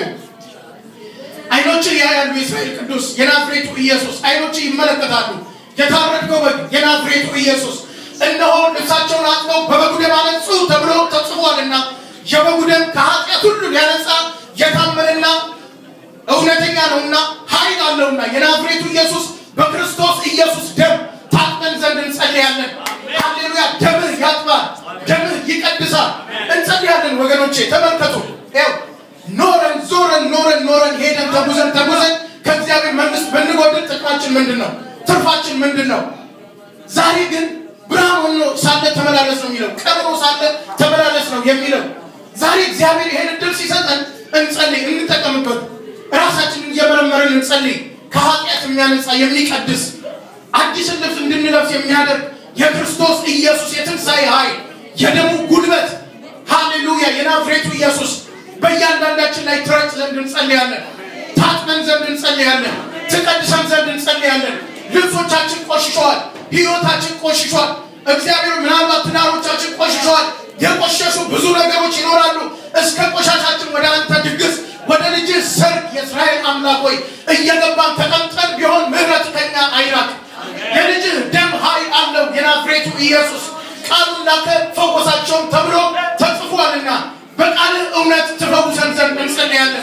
አይኖች ያያሉ። የእስራኤል ቅዱስ የናዝሬቱ ኢየሱስ አይኖች ይመለከታሉ። የታረድከው በግ የናዝሬቱ ኢየሱስ እነሆ ልብሳቸውን አጥበው በበጉ ደም አነጹ ተብሎ ተጽፏልና የበጉ ደም ከኃጢአት ሁሉ ሊያነጻ የታመነና እውነተኛ ነውና ኃይል አለውና የናዝሬቱ ኢየሱስ በክርስቶስ ኢየሱስ ደም ታጥበን ዘንድ እንጸልያለን። ሃሌሉያ! ደምህ ያጥባል፣ ደምህ ይቀድሳል። እንጸልያለን ወገኖቼ፣ ተመልከቱ። ይኸው ኖረን ዞረን ኖረን ኖረን ሄደን ተጉዘን ተጉዘን ከእግዚአብሔር መንግስት ብንጎድል ጥቅማችን ምንድን ነው? ትርፋችን ምንድን ነው? ዛሬ ግን ብርሃን ሆኖ ሳለ ተመላለስ ነው የሚለው፣ ቀብሮ ሳለ ተመላለስ ነው የሚለው። ዛሬ እግዚአብሔር ይሄን እድል ሲሰጠን እንጸልይ፣ እንጠቀምበት። ራሳችንን እየመረመርን እንጸልይ። ከኃጢአት የሚያነጻ የሚቀድስ አዲስን ልብስ እንድንለብስ የሚያደርግ የክርስቶስ ኢየሱስ የትንሣኤ ኃይል የደሙ ጉልበት ሃሌሉያ የናዝሬቱ ኢየሱስ በእያንዳንዳችን ላይ ትረጭ ዘንድ እንጸልያለን። ታጥመን ዘንድ እንጸልያለን። ትቀድሰን ዘንድ እንጸልያለን። ልብሶቻችን ቆሽሸዋል። ህይወታችን ቆሽሿል። እግዚአብሔር ምናልባት ትዳሮቻችን ቆሽሸዋል። የቆሸሹ ብዙ ነገሮች ይኖራሉ። እስከ ቆሻሻችን ወደ አንተ ድግስ ወደ ልጅ ሰርግ የእስራኤል አምላክ ሆይ እየገባን ተቀምጠን ቢሆን ምህረት ከኛ አይራቅ። የልጅህ ደም ኃይል አለው። የናዝሬቱ ኢየሱስ ቃሉን ላከ ፈወሳቸውም ተብሎ ተጽፏልና በቃልህ እውነት ትፈውሰን ዘንድ እንጸልያለን።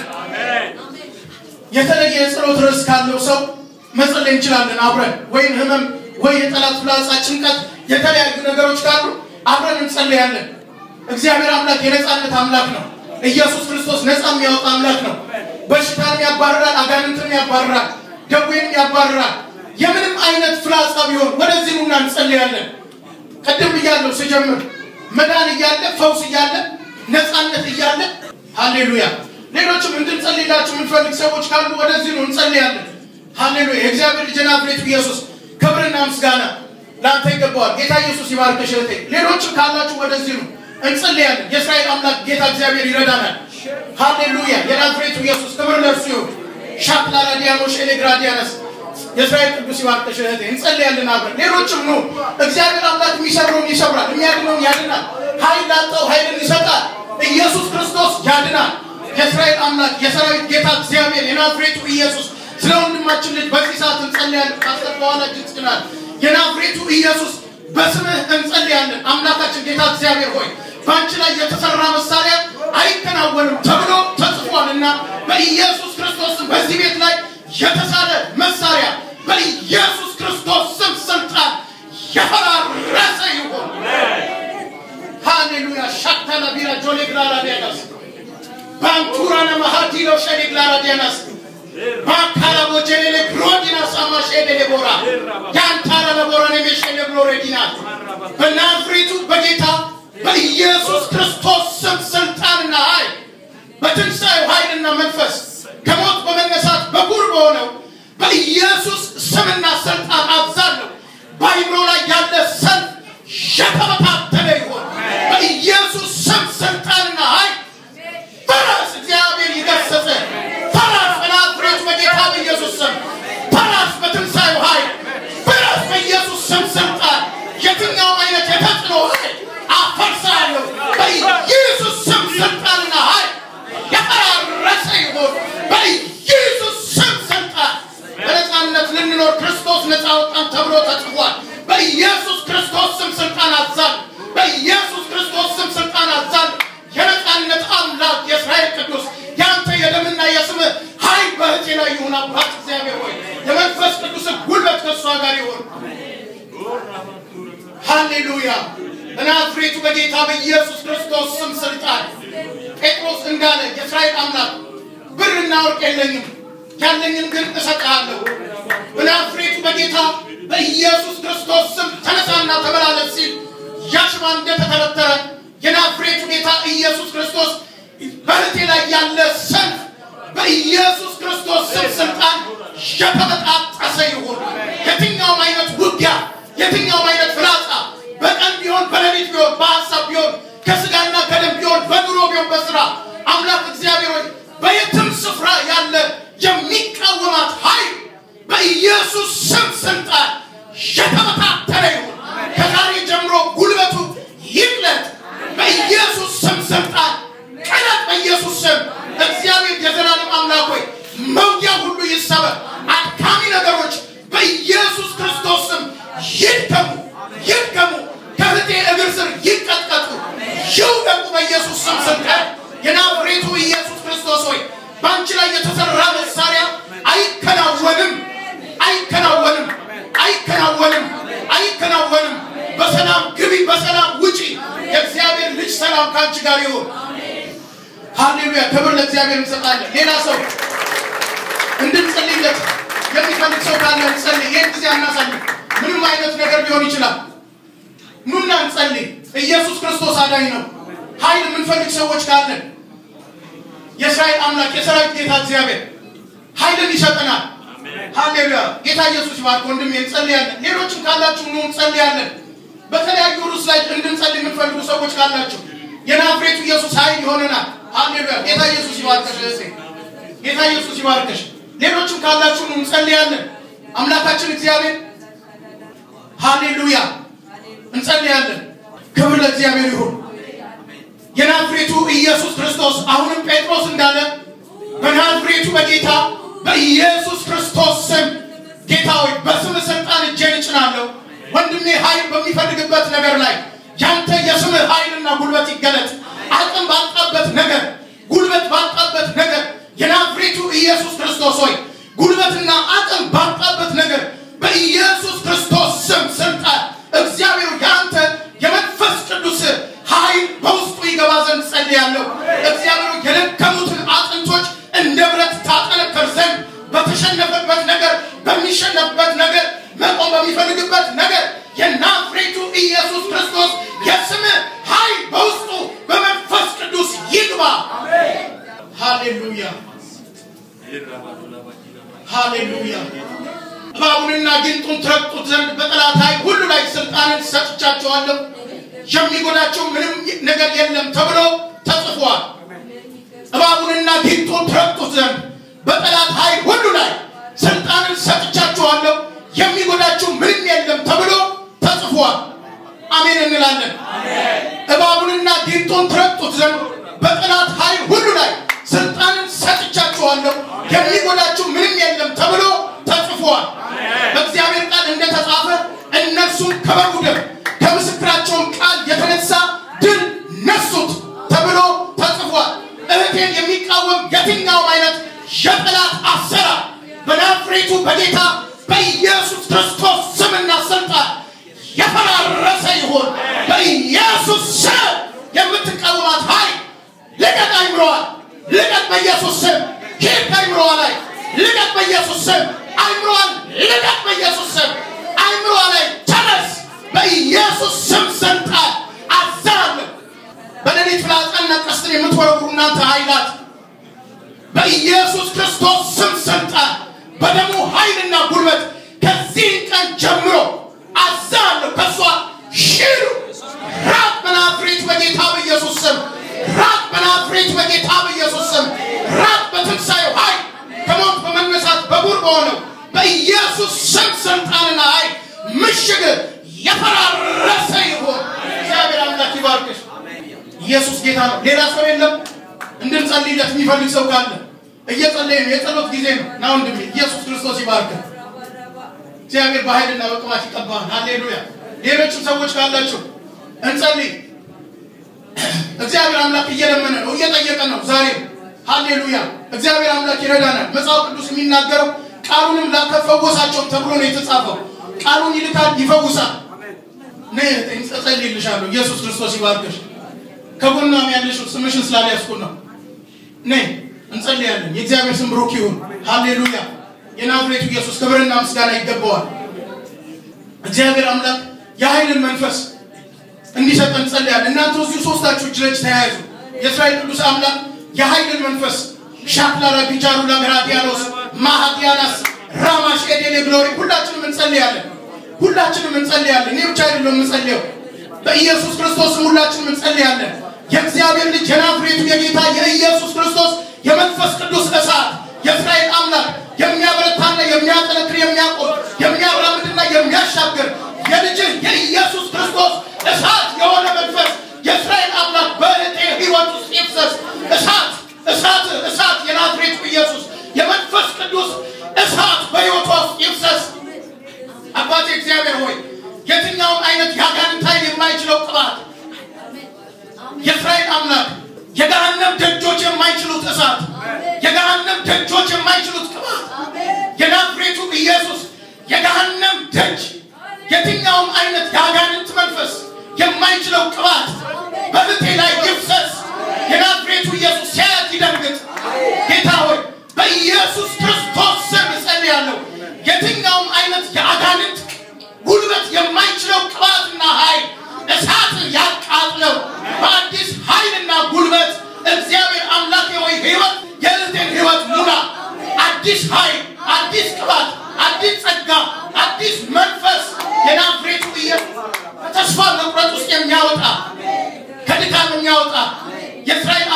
የተለየ የጸሎት ርዕስ ካለው ሰው መጸለይ እንችላለን አብረን ወይም ህመም ወይ የጠላት ፍላጻ፣ ጭንቀት፣ የተለያዩ ነገሮች ካሉ አብረን እንጸልያለን። እግዚአብሔር አምላክ የነፃነት አምላክ ነው። ኢየሱስ ክርስቶስ ነፃ የሚያወጣ አምላክ ነው። በሽታን ያባርራል፣ አጋንንትን ያባርራል፣ ደዌን ያባርራል። የምንም አይነት ፍላጻ ቢሆን ወደዚህ ኑና እንጸልያለን። ቅድም እያለው ስጀምር መዳን እያለ ፈውስ እያለ ነፃነት እያለ ሃሌሉያ። ሌሎችም እንድንጸልይላችሁ የምንፈልግ ሰዎች ካሉ ወደዚህ ነው እንጸልያለን። ሃሌሉያ። የእግዚአብሔር ልጅ ናዝሬቱ ኢየሱስ ክብርና ምስጋና ለአንተ ይገባዋል። ጌታ ኢየሱስ ይባርከሽ እህቴ። ሌሎችም ካላችሁ ወደዚህ ነው እንጸልያለን። የእስራኤል አምላክ ጌታ እግዚአብሔር ይረዳናል። ሃሌሉያ። የናዝሬቱ ኢየሱስ ክብር ለእርሱ ይሁን። ሻክላ ራዲያኖሽ ኤሌግራዲያነስ የእስራኤል ቅዱስ ይባርከሽ እህቴ። እንጸልያለን አብረን። ሌሎችም ኑ። እግዚአብሔር አምላክ የሚሰብረውን ይሰብራል፣ የሚያድነውን ያድናል። ኃይል ላጣው ኃይልን ይሰጣል። ኢየሱስ ክርስቶስ ያድናል። የእስራኤል አምላክ የሰራዊት ጌታ እግዚአብሔር የናዝሬቱ ኢየሱስ ስለ ወንድማችን ልጅ በዚህ ሰዓት እንጸልያለን። ፓስተር በኋላ እጅ ጽናል የናዝሬቱ ኢየሱስ በስምህ እንጸልያለን። አምላካችን ጌታ እግዚአብሔር ሆይ በአንቺ ላይ የተሰራ መሳሪያ አይከናወንም ተብሎ ተጽፏልና በኢየሱስ ክርስቶስ በዚህ ቤት ላይ የተሳለ መሳሪያ በኢየሱስ ክርስቶስ ስም ስልጣን የፈራረሰ ይሁን። ሃሌሉያ ሻክታና ቢራ ጆሌ ግላራ ዲያናስ ባንቱራና ማሃዲሎ ሸሌ ግላራ ዲያናስ ባካላ ቦጀሌሌ ግሮዲና ሳማሽ ኤደሌ ቦራ ያንታራ ለቦራ ነሜሸሌ ግሎሬ ዲናት በናዝሬቱ በጌታ በኢየሱስ ክርስቶስ ስም ስልጣንና ኃይል በትንሣኤው ኃይልና መንፈስ ከሞት በመነሳት በኩር በሆነው በኢየሱስ ስምና ስልጣን አዛለሁ። በአይምሮ ላይ ያለ ሰልፍ የተበታተነ ይሆን በኢየሱስ ስም ስልጣንና ኃይል ፈራስ እግዚአብሔር ይገሰጸ ፈራስ በናዝሬቱ በጌታ በኢየሱስ ስም ፈራስ በትንሣኤው ኃይል ፈራስ በኢየሱስ ስም ስልጣን የትኛው አይነት የተጽዕኖ ኃይል አፈርሳለሁ በኢየሱስ ስም ስልጣንና ኃይል የፈራረሰ ይሆን በኢየሱስ ስም ስልጣን በነፃነት ልንኖር ክርስቶስ ነፃ አወጣን ተብሎ ተጽፏል። በኢየሱስ ክርስቶስ ስም ስልጣን አዛል በኢየሱስ ክርስቶስ ስም ስልጣን አዛል የነፃነት አምላክ የእስራኤል ቅዱስ ያንተ የደምና የስምህ ኃይል በእህቴ ላይ ይሁን። አባት እግዚአብሔር ሆይ የመንፈስ ቅዱስ ጉልበት ከእሷ ጋር ይሁን። ሃሌሉያ በናዝሬቱ በጌታ በኢየሱስ ክርስቶስ ስም ስልጣን ጴጥሮስ እንዳለ የእስራኤል አምላክ ብርና ወርቅ የለኝም ያለኝን ግን እሰጥሃለሁ። በናዝሬቱ በጌታ በኢየሱስ ክርስቶስ ስም ተነሳና ተመላለስ ሲል ያሽማ እንደተተረተረ የናዝሬቱ ጌታ ኢየሱስ ክርስቶስ በእህቴ ላይ ያለ ሰልፍ በኢየሱስ ክርስቶስ ስም ስልጣን የተበጣጠሰ ይሁን። የትኛውም አይነት ውጊያ፣ የትኛውም አይነት ፍላጻ በቀን ቢሆን በሌሊት ቢሆን በሀሳብ ቢሆን ከስጋና ከደም ቢሆን በኑሮ ቢሆን በስራ አምላክ እግዚአብሔር ሆይ በየትም ስፍራ ያለ የሚቃወማት ኃይል በኢየሱስ ስም ስልጣን የተበታተነ ይሁን። ከዛሬ ጀምሮ ጉልበቱ ይቅለጥ በኢየሱስ ስም ስልጣን ቀለጥ በኢየሱስ ስም እግዚአብሔር የዘላለም አምላክ ሆይ መውጊያ ሁሉ ይሰበር። አድካሚ ነገሮች በኢየሱስ ክርስቶስ ስም ይድከሙ ይድከሙ፣ ከእህቴ እግር ስር ይቀጥቀጡ፣ ይውደቁ በኢየሱስ ስም ስልጣን የናዝሬቱ ኢየሱስ ክርስቶስ ሆይ በአንቺ ላይ የተሰራ መሳሪያ አይከናወንም፣ አይከናወንም፣ አይከናወንም፣ አይከናወንም። በሰላም ግቢ፣ በሰላም ውጪ። የእግዚአብሔር ልጅ ሰላም ከአንቺ ጋር ይሁን። ሃሌሉያ! ክብር ለእግዚአብሔር እንሰጣለን። ሌላ ሰው እንድንጸልይለት የሚፈልግ ሰው ካለ እንጸልይ። ይህን ጊዜ አናሳልፍ። ምንም አይነት ነገር ሊሆን ይችላል። ኑና እንጸልይ። ኢየሱስ ክርስቶስ አዳኝ ነው። ኃይል የምንፈልግ ሰዎች ካለን የእስራኤል አምላክ የሰራዊት ጌታ እግዚአብሔር ኃይልን ይሰጠናል። ሃሌሉያ ጌታ ኢየሱስ ይባርክ። ወንድሜ እንጸልያለን። ሌሎችም ካላችሁ ኑ እንጸልያለን። በተለያዩ ርዕስ ላይ እንድንጸልይ የምትፈልጉ ሰዎች ካላችሁ የናዝሬቱ ኢየሱስ ኃይል ይሆነናል። ሃሌሉያ! ጌታ ኢየሱስ ይባርከሽ እህቴ፣ ጌታ ኢየሱስ ይባርከሽ። ሌሎችም ካላችሁ ኑ እንጸልያለን። አምላካችን እግዚአብሔር ሃሌሉያ፣ እንጸልያለን። ክብር ለእግዚአብሔር ይሁን። የናዝሬቱ ኢየሱስ ክርስቶስ አሁንም ጴጥሮስ እንዳለ በናዝሬቱ በጌታ በኢየሱስ ክርስቶስ ስም ጌታ ሆይ በስም ስልጣን እጄን እጭናለሁ። ወንድሜ ኃይል በሚፈልግበት ነገር ላይ ያንተ የስምህ ኃይልና ጉልበት ይገለጥ። አቅም ባጣበት ነገር፣ ጉልበት ባጣበት ነገር የናዝሬቱ ኢየሱስ ክርስቶስ ሆይ ጉልበትና አቅም ባጣበት ነገር በኢየሱስ ክርስቶስ ስም ስልጣን እግዚአብሔር ያንተ የመንፈስ ቅዱስ ኃይል በውስጡ ይገባ ዘንድ ጸልያለሁ። እግዚአብሔር የደከሙትን አጥንቶች እንደ ብረት ታጠነክር ዘንድ በተሸነፈበት ነገር በሚሸነፍበት ነገር መቆም በሚፈልግበት ነገር የናዝሬቱ ኢየሱስ ክርስቶስ የስም ኃይል በውስጡ በመንፈስ ቅዱስ ይግባ። ሃሌሉያ ሃሌሉያ። እባቡንና ጊንጡን ትረግጡት ዘንድ በጠላት ኃይል ሁሉ ላይ ስልጣንን ሰጥቻቸዋለሁ፣ የሚጎዳቸው ምንም ነገር የለም ተብሎ ተጽፏል። እባቡንና ጊንጡን ትረግጡት ዘንድ በጠላት ኃይል ሁሉ ላይ ስልጣንን ሰጥቻችኋለሁ የሚጎዳችሁ ምንም የለም ተብሎ ተጽፏል። አሜን እንላለን። እባቡንና ጊንጡን ትረግጡት ዘንድ በጠላት ኃይል ሁሉ ላይ ስልጣንን ሰጥቻችኋለሁ የሚጎዳችሁ ምንም የለም ተብሎ ተጽፏል። በእግዚአብሔር ቃል እንደተጻፈ እነርሱም ከበጉ ደም ከምስክራቸውም ቃል የተነሳ ድል ነሱት ተብሎ ተጽፏል። እህቴን የሚቃወም የትኛውም አይነት የጠላት አሰራር በናዝሬቱ በጌታ በኢየሱስ ክርስቶስ ስምና ስልጣን የፈራረሰ ይሁን። በኢየሱስ ስም የምትቃወማት ኃይል ልቀቅ፣ አይምሮዋል ልቀቅ፣ በኢየሱስ ስም ሂድ፣ ከአይምሮዋ ላይ ልቀቅ፣ በኢየሱስ ስም አይምሮዋን ልቀቅ፣ በኢየሱስ ስም አይምሮዋ ላይ ተነስ፣ በኢየሱስ ስም ስልጣን አዛለሁ። በሌሊት ፍላጻና ቀስትን የምትወረውሩ እናንተ ኃይላት በኢየሱስ ክርስቶስ ስም ስልጣን በደሙ ኃይልና ጉልበት ከዚህ ቀን ጀምሮ አዛለሁ። ከሷ ሽሩ ራቅ በናዝሬት በጌታ በኢየሱስ ስም ራቅ በናዝሬት በጌታ በኢየሱስ ስም ራቅ በትንሣኤው ኃይል ከሞት በመነሳት በጉር በሆነው በኢየሱስ ስም ስልጣንና ኃይል ምሽግ የፈራረሰ ይሁን። እግዚአብሔር አምላክ ይባርክሽ። ኢየሱስ ጌታ ነው። ሌላ ሰው የለም። እንድንጸልይለት የሚፈልግ ሰው ካለ እየጸለየ ነው። የጸሎት ጊዜ ነው። ና ወንድሜ፣ ኢየሱስ ክርስቶስ ይባርክ። እግዚአብሔር በኃይልና በቅባት ይቀባል። ሃሌሉያ። ሌሎችም ሰዎች ካላችሁ እንጸልይ። እግዚአብሔር አምላክ እየለመነ ነው፣ እየጠየቀ ነው። ዛሬ ሃሌሉያ። እግዚአብሔር አምላክ ይረዳናል። መጽሐፍ ቅዱስ የሚናገረው ቃሉንም ላከፈወሳቸውም ተብሎ ነው የተጻፈው። ቃሉን ይልካል፣ ይፈውሳል። ነይ እጸልይልሻለሁ። ኢየሱስ ክርስቶስ ይባርክሽ። ከጎኗም ያለሽው ስምሽን ስላልያዝኩ ነው። ነይ እንጸልያለን። የእግዚአብሔር ስም ብሩክ ይሁን። ሃሌሉያ። የናዝሬቱ ኢየሱስ ክብርና ምስጋና ይገባዋል። እግዚአብሔር አምላክ የኃይልን መንፈስ እንዲሰጠን እንጸልያለን። እናንተ እዚሁ ሶስታችሁ እጅ ለእጅ ተያያዙ። የእስራኤል ቅዱስ አምላክ የኃይልን መንፈስ ሻክላራ ቢጃሩ ለግራዲያኖስ ማሃዲያናስ ራማሽ ኤዴሌ ግሎሪ ሁላችንም እንጸልያለን። ሁላችንም እንጸልያለን። እኔ ብቻ አይደለም የምጸልየው በኢየሱስ ክርስቶስ ሁላችንም እንጸልያለን። የእግዚአብሔር ልጅ የናዝሬቱ የጌታ የኢየሱስ ክርስቶስ የመንፈስ ቅዱስ እሳት የእስራኤል አምላክ የሚያበረታና የሚያጠነክር የሚያቆም የሚያራምድና የሚያሻግር የልጅህ የኢየሱስ ክርስቶስ እሳት የሆነ መንፈስ የእስራኤል አምላክ በእህቴ ሕይወት ውስጥ ይፍሰስ። እሳት እሳት እሳት የናዝሬቱ ኢየሱስ የመንፈስ ቅዱስ እሳት በሕይወቷ ውስጥ ይፍሰስ። አባቴ እግዚአብሔር ሆይ የትኛውም አይነት የአጋንንት ኃይል የማይችለው ቅባት የእስራኤል አምላክ የገሃነም ደጆች የማይችሉት እሳት የገሃነም ደጆች የማይችሉት ቅባት የናዝሬቱ ኢየሱስ የገሃነም ደጅ የትኛውም አይነት የአጋንንት መንፈስ የማይችለው ቅባት በእህቴ ላይ ይፍሰስ። የናዝሬቱ ኢየሱስ ሲያያት ይደንግጥ። ጌታ ሆይ በኢየሱስ ክርስቶስ ስም እጸልያለሁ። የትኛውም አይነት የአጋንንት ጉልበት የማይችለው ቅባትና ኃይል እሳት ያቃጥለው በአዲስ ኃይልና ጉልበት እግዚአብሔር አምላክ ሆይ ህይወት የእህቴን ህይወት ሙላ። አዲስ ኃይል፣ አዲስ ቅባት፣ አዲስ ጸጋ፣ አዲስ መንፈስ የናዝሬቱ ኢየሱስ ከተስፋ መቁረጥ ውስጥ የሚያወጣ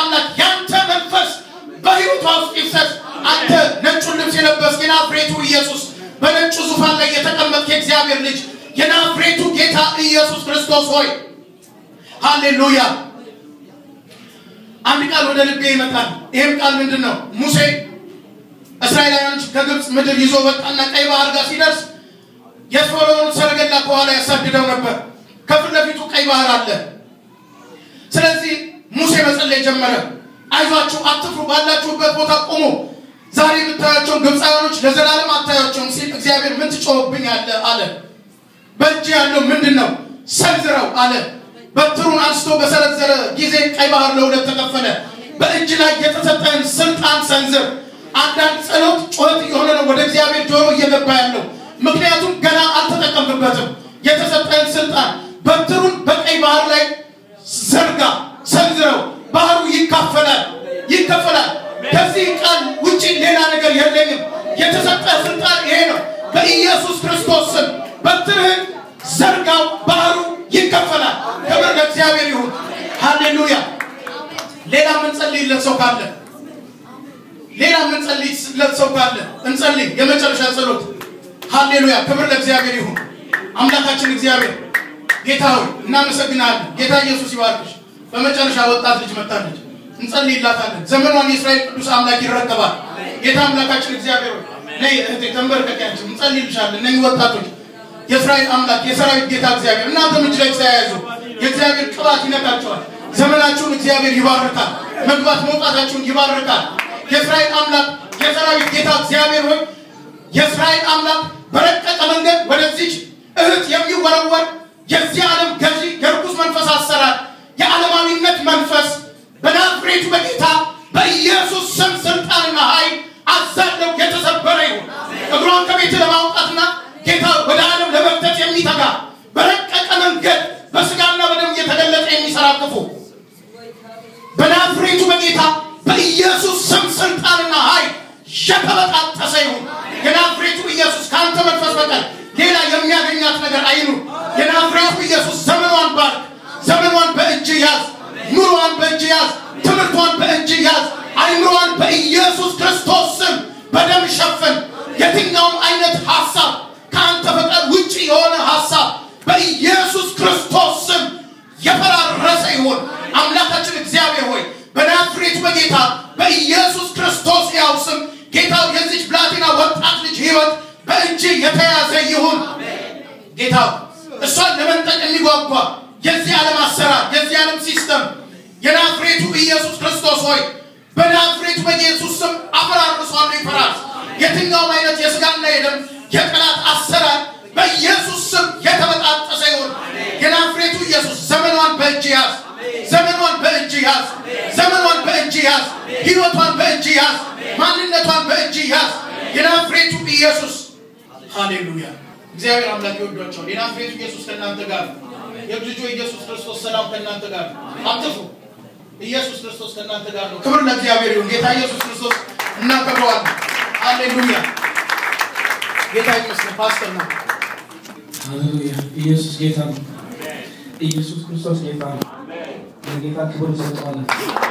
አምላክ ያንተ መንፈስ በሕይወቷ ውስጥ ይፍሰስ። አንተ ነጩን ልብስ የለበስክ የናዝሬቱ ኢየሱስ በነጩ ዙፋን ላይ የተቀመጥክ የእግዚአብሔር ልጅ የናዝሬቱ ጌታ ኢየሱስ ክርስቶስ ሆይ ሃሌሉያ። አንድ ቃል ወደ ልቤ ይመጣል። ይህም ቃል ምንድን ነው? ሙሴ እስራኤላውያኖች ከግብፅ ምድር ይዞ ወጣና ቀይ ባህር ጋር ሲደርስ የፈርዖን ሰረገላ ከኋላ ያሳድደው ነበር። ከፊት ለፊቱ ቀይ ባህር አለ። ስለዚህ ሙሴ መጸለይ ጀመረ። አይዟችሁ፣ አትፍሩ፣ ባላችሁበት ቦታ ቆሙ። ዛሬ የምታያቸውን ግብፃውያኖች ለዘላለም አታያቸውም ሲል እግዚአብሔር ምን ትጮህብኛለህ አለ። በእጅ ያለው ምንድን ነው? ሰንዝረው አለ። በትሩን አንስቶ በሰነዘረ ጊዜ ቀይ ባህር ለሁለት ተከፈለ። በእጅ ላይ የተሰጠህን ስልጣን ሰንዝር። አንዳንድ ጸሎት ጩኸት የሆነ ነው ወደ እግዚአብሔር ጆሮ እየገባ ያለው ምክንያቱም ገና አልተጠቀምበትም። የተሰጠህን ስልጣን በትሩን በቀይ ባህር ላይ ዘርጋ፣ ሰንዝረው። ባህሩ ይካፈላል ይከፈላል። ከዚህ ቃል ውጭ ሌላ ነገር የለኝም። የተሰጠ ስልጣን ይሄ ነው። በኢየሱስ ክርስቶስ ስም በትርህን ዘርጋው፣ ባህሩ ይከፈላል። ክብር ለእግዚአብሔር ይሁን። ሃሌሉያ። ሌላ የምንጸልይለት ሰው ካለ ሌላ የምንጸልይለት ሰው ካለ እንጸልይ። የመጨረሻ ጸሎት። ሃሌሉያ። ክብር ለእግዚአብሔር ይሁን። አምላካችን እግዚአብሔር ጌታ ሆይ እናመሰግናለን። ጌታ ኢየሱስ ይባርክሽ። በመጨረሻ ወጣት ልጅ መጣለች፣ እንጸልይላታለን። ዘመኗን የእስራኤል ቅዱስ አምላክ ይረከባል። ጌታ አምላካችን እግዚአብሔር ሆይ ነይ እህቴ ተንበርከኪያችን፣ እንጸልይልሻለን። እነኚህ ወጣቶች የእስራኤል አምላክ የሰራዊት ጌታ እግዚአብሔር እናንተም እጅ ላይ ተያያዙ። የእግዚአብሔር ቅባት ይነካቸዋል። ዘመናችሁን እግዚአብሔር ይባርካል። መግባት መውጣታችሁን ይባርካል። የእስራኤል አምላክ የሰራዊት ጌታ እግዚአብሔር ሆይ የእስራኤል አምላክ በረቀቀ መንገድ ወደዚች እህት የሚወረወር የዚህ ዓለም ገዢ የርኩስ መንፈስ አሰራር የዓለማዊነት መንፈስ በናዝሬቱ በጌታ በኢየሱስ ስም ስልጣንና ኃይል አዛለው የተሰበረ ይሁን። እግሯን ከቤት ለማውጣትና ጌታ ወደ ዓለም ለመፍተት የሚተጋ በረቀቀ መንገድ በስጋና በደም እየተገለጠ የሚሰራ ክፉ በናዝሬቱ በጌታ በኢየሱስ ስም ስልጣንና ኃይል የተበጣጠሰ ይሁን። የናዝሬቱ ኢየሱስ ከአንተ መንፈስ በቀር ሌላ የሚያገኛት ነገር አይኑር። የናዝሬቱ ኢየሱስ ዘመኗን ባርክ። ዘመኗን በእጅ ያዝ። ኑሯን በእጅ ያዝ። ትምህርቷን በእጅ ያዝ። አይምሯን በኢየሱስ ክርስቶስ ስም በደም ሸፍን። የትኛውም አይነት ሀሳብ ከአንተ ፈቃድ ውጭ የሆነ ሀሳብ በኢየሱስ ክርስቶስ ስም የፈራረሰ ይሁን። አምላካችን እግዚአብሔር ሆይ በናዝሬቱ በጌታ በኢየሱስ ክርስቶስ ያው ስም ጌታው የዚች ብላቴና ወጣት ልጅ ህይወት በእጅ የተያዘ ይሁን። ጌታው እሷን ለመንጠቅ የሚጓጓ የዚህ ዓለም አሰራር የዚህ ዓለም ሲስተም የናዝሬቱ ኢየሱስ ክርስቶስ ሆይ በናዝሬቱ በኢየሱስ ስም አፈራርሷሉ ይፈራል። የትኛውም አይነት የስጋና የደም የጠላት አሰራር በኢየሱስ ስም የተበጣጠሰ ይሁን። የናዝሬቱ ኢየሱስ ዘመኗን በእጅ ያዝ። ዘመኗን በእጅ ያዝ። ዘመኗን በእጅ ያዝ። ህይወቷን በእጅ ያዝ። ማንነቷን በእጅ ያዝ። የናዝሬቱ ኢየሱስ ሃሌሉያ። እግዚአብሔር አምላክ ይወዷቸዋል። የናዝሬቱ ኢየሱስ ከእናንተ ጋር ነው። የልጁ ኢየሱስ ክርስቶስ ሰላም ከእናንተ ጋር ነው። አትፉ። ኢየሱስ ክርስቶስ ከእናንተ ጋር ነው። ክብር ለእግዚአብሔር ይሁን። ጌታ ኢየሱስ ክርስቶስ እናከብረዋለን። ሃሌሉያ። ጌታ ይመስገን። ፓስተር ነው። ሃሌሉያ ኢየሱስ ጌታ ነው። ኢየሱስ ክርስቶስ ጌታ ነው። ለጌታ ክብር እንሰጠዋለን።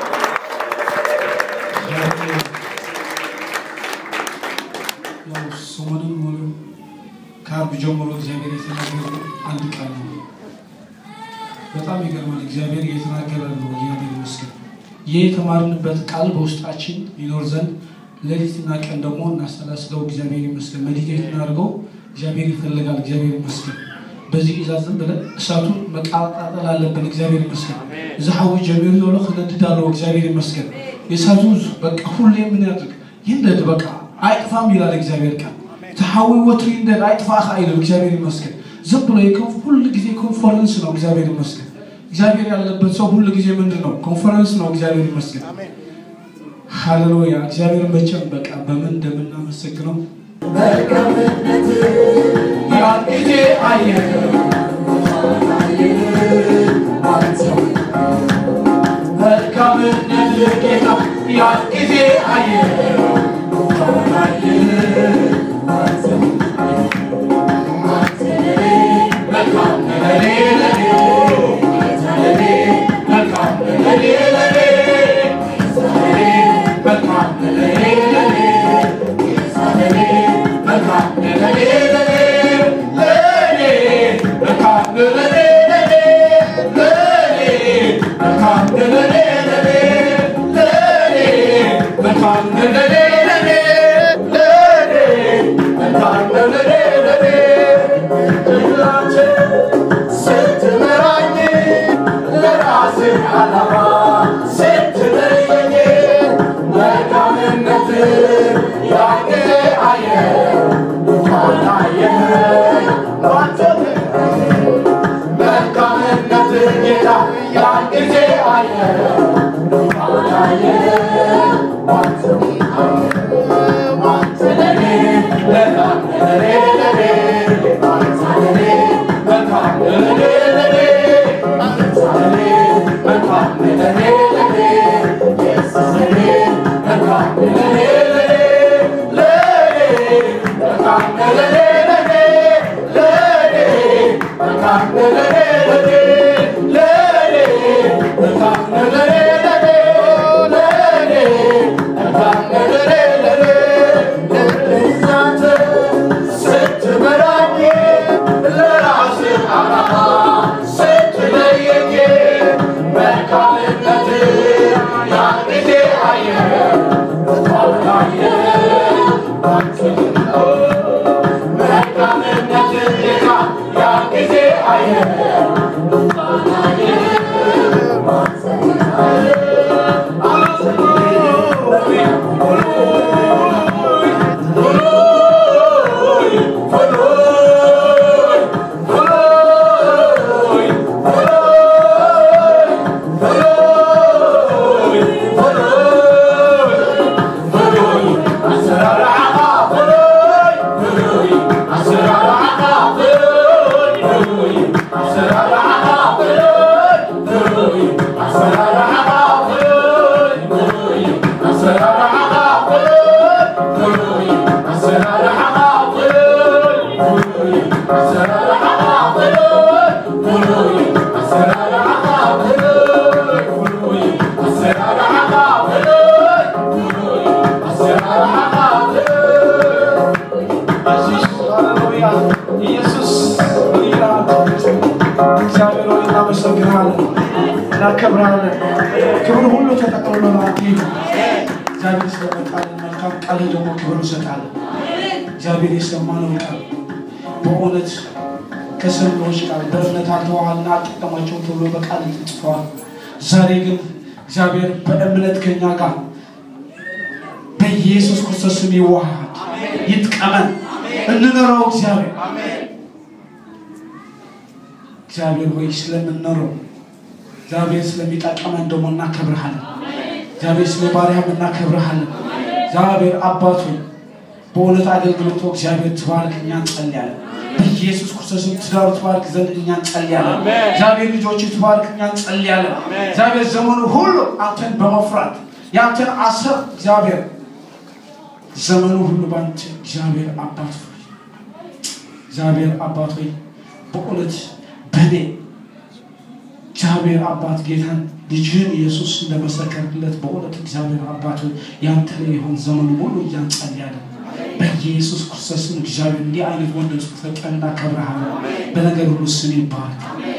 ያው ሰሞኑን ሙሉ ከአርብ ጀምሮ እግዚአብሔር የተናገረ አንድ ቃል ነው። በጣም ይገርማል። እግዚአብሔር እየተናገረ ነው። እግዚአብሔር ይመስገን። ይህ የተማርንበት ቃል በውስጣችን ይኖር ዘንድ ሌሊትና ቀን ደግሞ እናሰላስለው። እግዚአብሔር ይመስገን። መዲቴት እናድርገው። እግዚአብሔር ይፈልጋል። እግዚአብሔር ይመስገን። በዚህ ኢዛዝ ዝም ብለን እሳቱን መቃጣጠል አለብን። እግዚአብሔር ይመስገን። እዚ ሓዊ ጀሚሩ ዘሎ ክነድድ ኣለዎ። እግዚአብሔር ይመስገን። የእሳቱ በቃ ሁሌ ምን ያድርግ ይንደድ፣ በቃ አይጥፋም ይላል እግዚአብሔር ቃል። ተሓዊ ወትሪ ይንደድ አይጥፋ ይላል እግዚአብሔር ይመስገን። ዝም ብሎ የኮንፍ ሁል ጊዜ ኮንፈረንስ ነው። እግዚአብሔር ይመስገን። እግዚአብሔር ያለበት ሰው ሁል ጊዜ ምንድን ነው? ኮንፈረንስ ነው። እግዚአብሔር ይመስገን። ሃሌሉያ። እግዚአብሔር መቼም በቃ በምን እንደምናመሰግነው ያን ጊዜ አየህ መልካምነት ጌታ ያን ጊዜ አየህ መልካም ነገር ለኔ መልካም ነገር ለኔ ኢየሱስ እግዚአብሔር ሆይ እናመሰግናለን፣ እናከብራለን። ክብር ሁሉ ተጠቅልሎ ለአንተ ይሁን። እግዚአብሔር ስለመጣልን መልካም ቃል ደግሞ ክብር እንሰጣለን። እግዚአብሔር የሰማነው ቃል በእውነት ከሰሚዎች ቃል በእምነት አልተዋሃልና አልጠቀማቸውም ተብሎ በቃል ተጽፏል። ዛሬ ግን እግዚአብሔር በእምነት ከኛ ጋር በኢየሱስ ክርስቶስ ስም ይዋሃድ፣ ይጥቀመን፣ እንኖረው እግዚአብሔር እግዚአብሔር ሆይ ስለምንኖረው እግዚአብሔር ስለሚጠቀመን ደግሞ እናከብርሃለን። እግዚአብሔር ስለ ባሪያም እናከብርሃለን። እግዚአብሔር አባት ሆይ በእውነት አገልግሎቱ እግዚአብሔር ትባርክ፣ እኛ እንጸልያለን። በኢየሱስ ክርስቶስም ትዳሩ ትባርክ ዘንድ እኛ እንጸልያለን። እግዚአብሔር ልጆች ትባርክ፣ እኛ እንጸልያለን። እግዚአብሔር ዘመኑ ሁሉ አንተን በመፍራት የአንተን አሰብ እግዚአብሔር ዘመኑ ሁሉ በአንተ እግዚአብሔር አባት ሆይ እግዚአብሔር አባት ሆይ በእውነት በእኔ እግዚአብሔር አባት ጌታን ልጅህን ኢየሱስ እንደመሰከርክለት በእውነት እግዚአብሔር አባት ሆይ ያንተ ላይ የሆን ዘመኑ ሙሉ እያንጸልያለን በኢየሱስ ክርስቶስን እግዚአብሔር እንዲህ አይነት ወንድ ስለቀንና ከብረሃለን በነገር ሁሉ ስም ይባረክ።